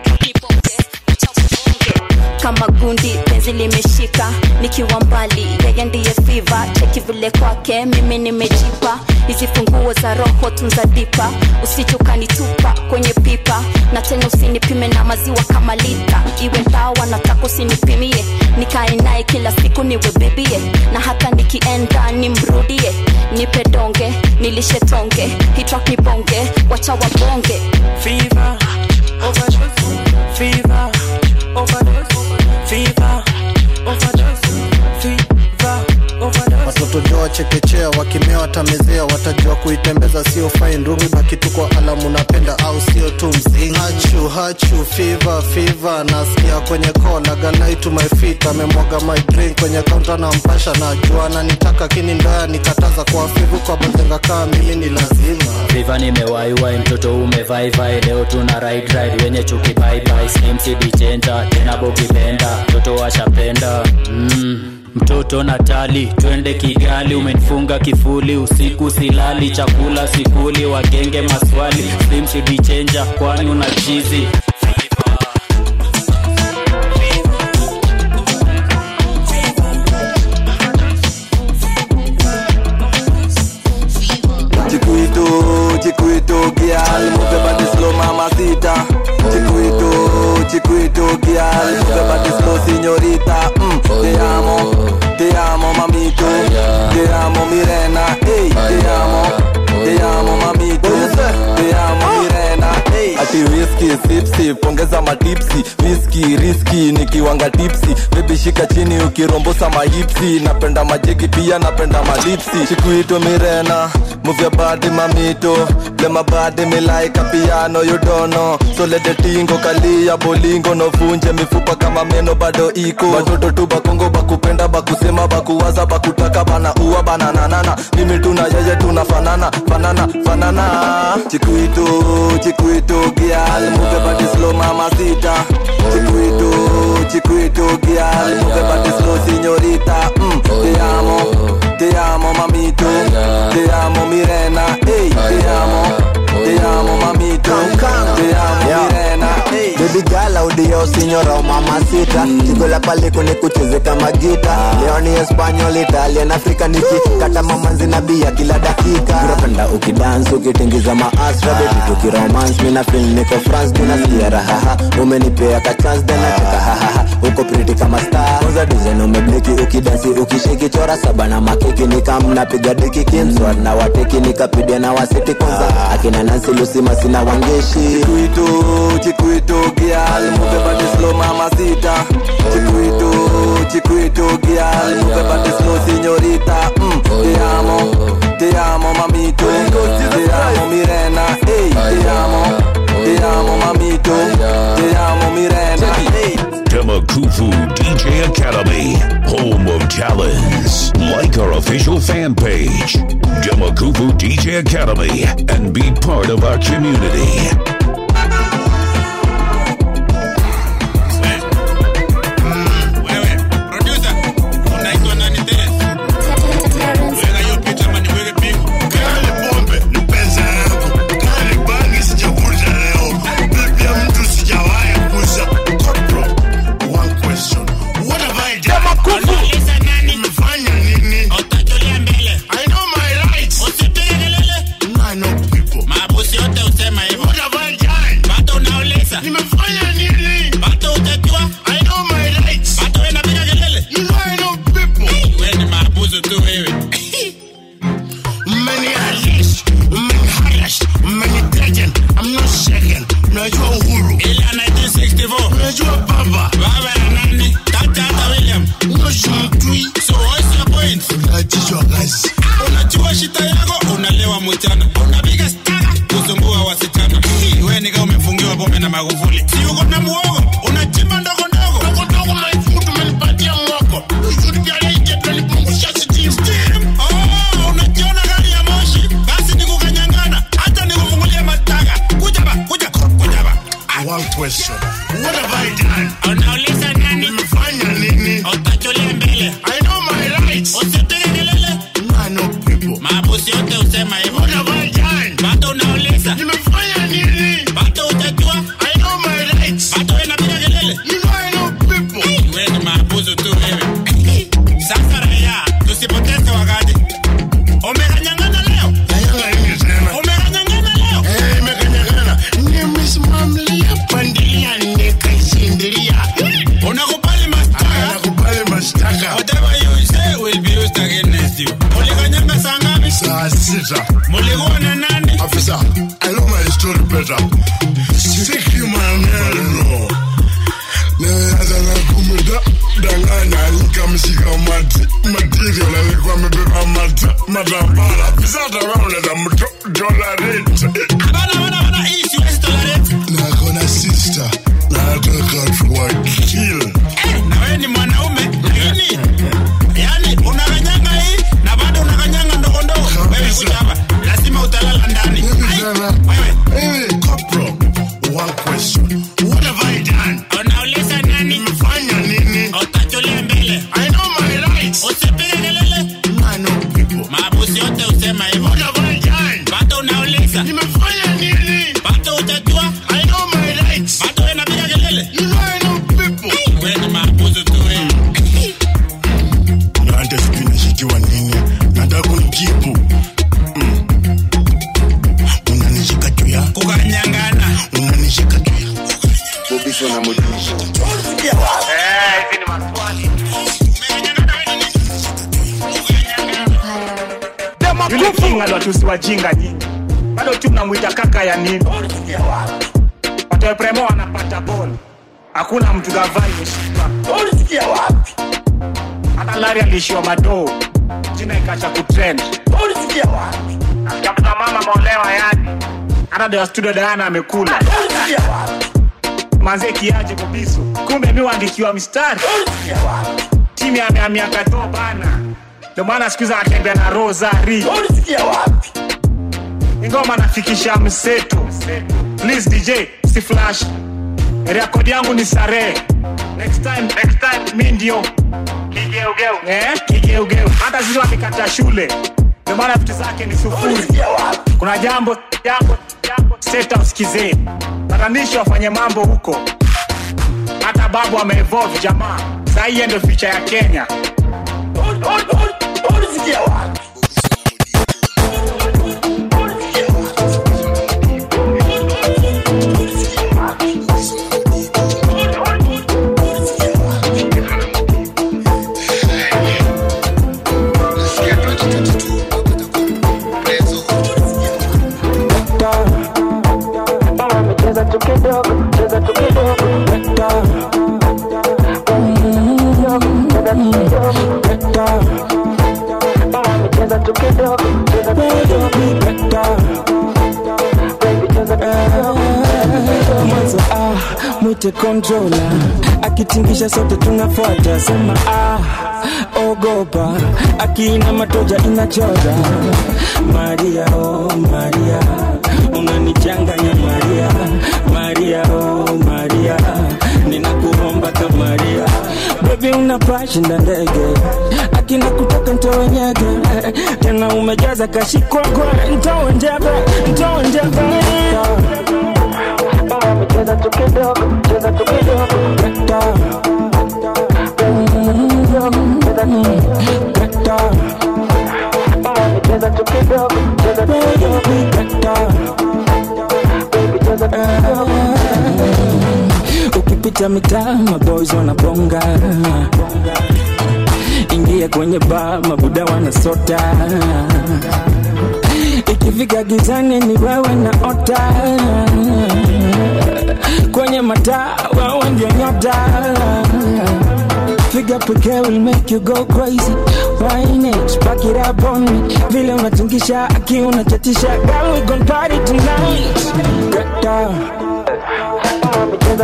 kama gundi penzi limeshika nikiwa mbali yeye ndiye fiva cheki vile kwake mimi nimejipa hizi funguo za roho tunza dipa usichukanitupa kwenye pipa na tena usinipime na maziwa kama lita iwe dawa nataka usinipimie nikae naye kila siku niwe bibie na hata nikienda nimrudie nipe donge nilishe tonge hitrak ni bonge wacha wabonge Fever, overdose, fever, overdose, fever, overdose, fever, overdose. watoto jua wachekechea wakimea watamezea watajua kuitembeza sio fine rumi baki tu kwa alamu napenda au sio tu mzinga hachu hachu fiva fiva nasikia kwenye kola galai to my feet amemwaga my drink kwenye kaunta na mpasha najua ananitaka kini ndoya nikataza kwa fivu kwa bazenga kaa mimi ni lazima viva nimewaiwai mtoto umevaivai leo tuna ride ride wenye chuki baibai slimcd chenja tena bogipenda mtoto washapenda mm. mtoto natali twende kigali umenifunga kifuli usiku silali chakula sikuli wagenge maswali slimcd chenja kwani una chizi Chiquito, chiquito, girl, move your body slow, mamacita. Chiquito, chiquito, girl, move your body slow, señorita. Mm, te amo, te amo, mamito. Te amo, Mirena. Hey, te amo, te amo, mamito. Te amo, Mirena. Hey. Ati whisky, sip sip, ongeza matipsi. Whisky, risky, nikiwanga tipsi. Baby shika chini ukirombosa mahipsi. Napenda majegi pia napenda malipsi. Chiquito, Mirena. Move your body, mamito. Play my body, me like a piano, you don't know. So let the tingo kalia bolingo no vunje mifupa kama meno bado iko. Watoto tu bakongo bakupenda bakusema bakuwaza bakutaka bana uwa bana nanana. Mimi tuna yeye tunafanana fanana fanana. Chiquito, chiquito, girl, move your body slow, mamacita. Chiquito, chiquito, girl, move your body slow, señorita. Mm, te amo, te amo, mamito. Te amo, Mirena. Hey, te amo, te amo, mamito. Te amo, Mirena. Hey. Baby girl audio signora o mamacita Chico la paliko ni kucheze kama gita Leo ni Espanyol, Italian, Afrika niki Kata mamanzi na bia kila dakika Unapenda ukidance ukitingiza maasra Baby tukiromance mina feel niko France Ninasikia rahaha umenipea ka chance then nataka hahaha Uko pretty kama star Kwanza design umebliki ukidansi ukishiki Chora saba na makiki nikam napiga diki Kimswat na wateki nikapidia na wasiti Kwanza akina Nancy Lucy masina wangeshi Chiquito, chiquito, girl, move your body slow, mamacita. Chiquito, chiquito, girl, move your body slow, señorita. Mm, te amo, te amo, mamito. Te amo, Mirena. Hey, te amo, te amo, mamito. Te amo, Mirena. Hey. Demakufu DJ Academy, home of talents. Like our official fan page, Demakufu DJ Academy, and be part of our community. Mabusi yote usema hivyo. What have I magufuli si uko na muogo unachimba ndogo ndogo ndogo ndogo maifutu umenipatia mwoko ushurikialeije tunipungusha steam steam oh unajiona gari ya moshi basi nikukanyangana hata nikufungulia mataka kuja ba kuja kuja ba One question. What have I done? unauliza nani Nimefanya nini? utachulia mbele I know my rights. usipige kelele I know people. maabusi yote usema hivyo What have I done? bado unauliza Nimefanya nini? bado utajua I know my rights. bado wewe unapiga kelele You know I know people. wewe ni maabusu tu wewe sasa raia tusipoteze wakati umekanyangana leo Kanyanga nini tena? umekanyangana leo Eh, imekanyagana. Nimesimamlia pandilia nikaisindilia. unakubali mashtaka Nakubali mashtaka. whatever you say will be used against you ulikanyanga saa ngapi Saa sita. mulikuwa na nani Afisa, I know my story better. Siki maneno. Nilianza na kumida danganya nikamshika mati material alikuwa amebeba mata matambara afisa atawaoneza mto dolareti abana bana bana hii siwezi tolerate na kona sister na nataka tuwakil eh na wewe ni mwanaume lakini yani unakanyanga hii na bado unakanyanga ndogo ndogo wewe kuja hapa lazima utalala ndani Ai, wewe Hey, Corporal, one question. What have I done? unauliza nani Nimefanya nini? utachulia mbele I know my rights. usipige kelele I know people. maabusi yote usema hivyo What have I done? bado unauliza Nimefanya nini? bado utajua I know my rights. bado wewe unapiga kelele You know I know people. wewe ni maabusu tu wewe Na hata sijui nashitiwa nini. Nataka kunijibu. Mm. Unanishika juu ya kukanyangana unanishika juu ya yule kinga ndo tusi wajinga nyingi bado tu mnamwita kaka ya nini watoepremo wanapata bol hakuna mtu gavai ulisikia wapi hata lari aliishiwa madoo jina ikacha kutrend ulisikia wapi tafuta mama maolewa yani hata dewa studio dayana amekula ulisikia wapi manze kiaje kobiso kumbe mi waandikiwa mistari ulisikia wapi timu yameamia katoo bana ndio maana siku hizi anatembea na rosari ulisikia wapi ingoma nafikisha mseto please dj si flash rekodi yangu ni sare next time next time mi ndio kigeugeu eh kigeugeu hata sisi wamekata shule ndio maana vitu zake ni sufuri kuna jambo jambo jambo seta usikize patanisho wafanye mambo huko hata babu ameevolve jamaa saa hii ndio ficha ya kenya ulisikia wapi cheza tu kidogo, cheza tu kidogo, weka. Cheza tu kidogo, weka. Mami, cheza tu kidogo, cheza tu kidogo, weka. Baby, cheza tu kidogo. mwanzo ah, mwite controla akitingisha sote tunafuata sema ah, ogopa akiina matoja inachora maria oh, maria unanichanganya maria maria oh, maria ninakuomba ka maria bebi unapashinda ndege akina kutoka ntowe nyege tena umejaza kashikwakwe ntowe njebe ntowe njebe Mami, cheza tu kidogo, cheza tu kidogo, weka. Cheza tu kidogo, Mami, cheza tu kidogo, cheza tu kidogo, weka. Baby, cheza tu kidogo. ukipita mitaa maboys wanabonga ingia kwenye baa mabuda wanasota ikifika gizani ni wewe na ota kwenye mataa wewe ndio nyota Figure pekee will make you go crazy Wine it, back it up on me Vile unatingisha akiwa unachatisha Girl we gon party tonight Get down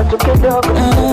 tu kidogo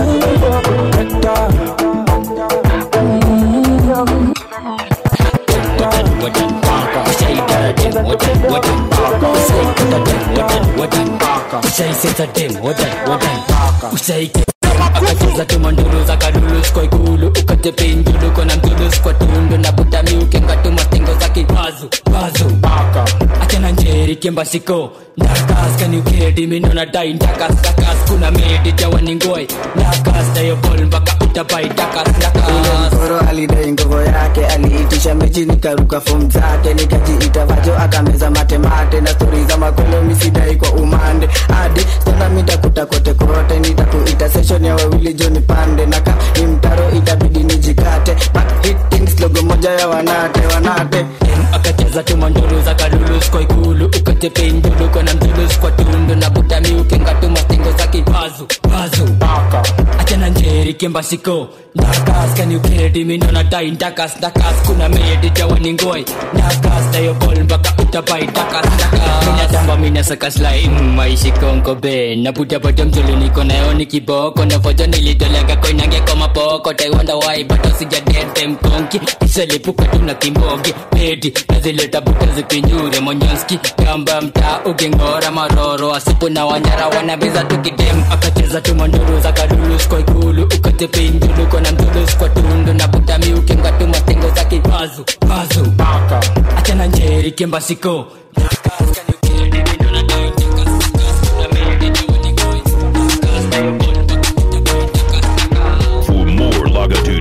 akacheza tumanduru za kadulus kwa ikulu ukate pinjulu kona mdulus kwa tundu na butami ukengatuma stengo za kipazu pazu baka achana njeri kembasiko ndakas kaniukedi minona dai ndakas ndakas kuna medi jawaningoi ndakas dayobol mpaka utabai ndakas ndakas mkoro alidai ngogo yake aliitisha mechi nikaruka fom zake nikajiita vajo akameza matemate na stori za makolo misidai kwa umande hadi stana mitakuta kote kote nitakuita session ya wawili joni pande naka ni mtaro itabidi nijikate Back hitting slogo moja ya wanate wanate akacheza tumanduru za kadulus kwa ikulu ukate pinjulu kona mdulus kwa tundu na butami ukengatuma stengo za kipazu pazu baka achana njeri kembasiko ndakas kaniukedi minona dai ndakas ndakas kuna medi jawaningoi ndakas dayobol mpaka utabai ndakas ndakas minatamba minasaka slain maishi konko be naputapata mzulu niko nayo ni kiboko na fojo nilitolega koinange kwa mapoko taiwanda wai bato sijadete mkonki isalipuka tuna kimbogi pedi nazileta buta zikinyure monyonski kamba mtaa ukingora maroro asipu na wanyara wanabiza tukidem akacheza tumanduru za kadulus kwa ikulu ukate pinjulu kona mdulus kwa tundu na butami ukingatuma stengo za kipazu pazu baka achana njeri kembasiko For more, log on to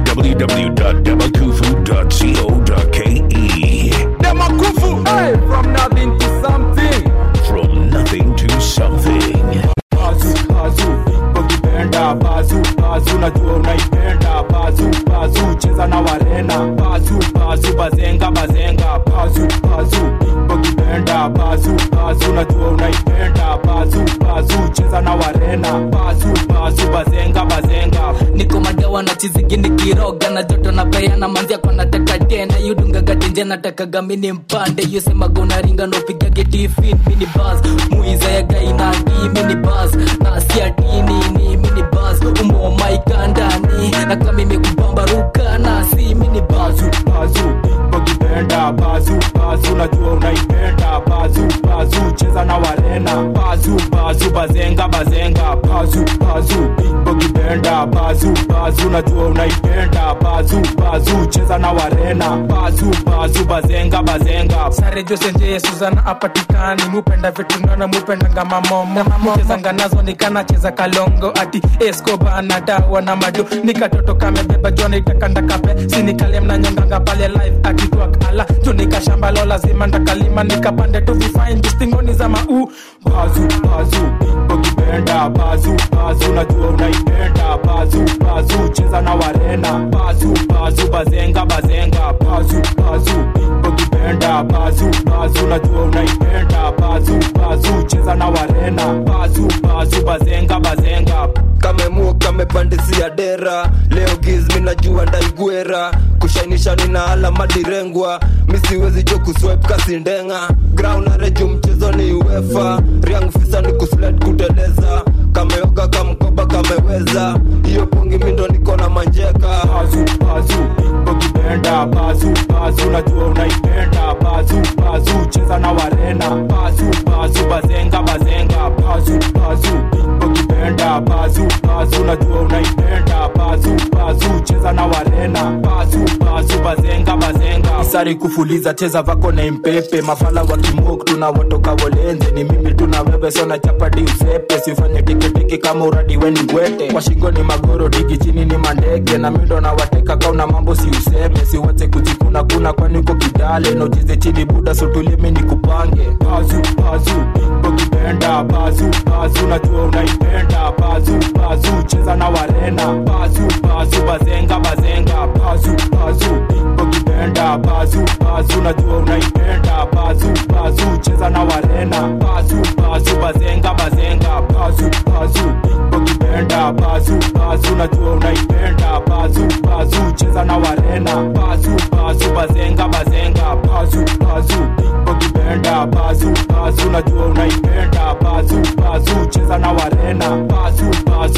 www.demakufu.co.ke. Demakufu, hey, from nothing to something. From nothing to something. bazu bazu ukipenda bazu bazu najua unaipenda bazu bazu cheza na warena bazu bazu bazenga bazenga bazu bazu ukipenda bazu bazu najua unaipenda bazu bazu cheza na warena bazu bazu bazenga bazenga niko madawa na chizigi nikiroga na joto na peana manzia kwa nataka tena yudungaga tenje natakaga mini mpande yusemaga unaringa nopiga getifin mini bas muiza ya gainagi mini bas na siatini ni mini bas umomaikandani na kamimi kubambaruka na si mini bas bazu ukipenda bazu bazu najua unaipenda bazu bazu cheza na warena bazu bazu bazenga bazenga bazu bazu ukipenda bazu bazu najua unaipenda bazu bazu cheza na warena bazu bazu bazenga bazenga sare josenje suzana apatikani mupenda vitu nona mupendanga mamomo chezanga nazo nikanacheza kalongo ati escoba anadawa na madu nikatoto kamebeba jona itakandakape sinikalem na nyonganga pale live akitwakala junikashambalo lazima ndakalima nikapande tu vifine distingoni za mau bazu bazu ukipenda bazu bazu najua unaipenda bazu bazu cheza na warena bazu bazu bazenga bazenga bazu bazu ukipenda bazu bazu najua unaipenda bazu bazu cheza na warena bazu bazu bazenga bazenga kamemu kamepandisia dera leo giz minajua ndaigwera kushainisha nina alama direngwa misiwezi jo kuswep kasindenga graunareju mchezo ni uefa riang fisa ni kusled kuteleza kameoga kamkoba kameweza hiyo pungi mindo niko na manjeka bazu bazu ukipenda bazu bazu najua unaipenda bazu bazu cheza na warena bazu bazu bazenga bazenga bazu bazu ukipenda bazu bazu najua unaipenda bazu bazu cheza na warena bazu bazu bazenga bazenga isari kufuliza cheza vako na impepe mafala wa kimok tuna watoka wolenze ni mimi tuna wewe sona chapadi usepe sifanye tikitiki kama uradi weni ngwete kwa shingo ni magoro digi chini ni mandege na mindo na wateka kauna mambo si useme siwache kujikuna kuna kwani uko kidale na ucheze chini buda sutulimi ni kupange bazu bazu ukipenda bazu bazu najua unaipenda bazu bazu cheza na warena bazu bazu bazenga bazenga bazu bazu ukipenda bazu bazu najua unaipenda bazu bazu cheza na warena bazu bazu bazenga bazenga bazu bazu ukipenda bazu bazu najua unaipenda bazu bazu cheza na warena bazu bazu bazenga bazenga bazu bazu ukipenda bazu bazu najua unaipenda bazu bazu cheza na warena bazu bazu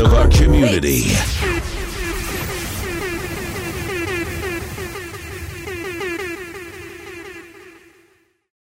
of our community.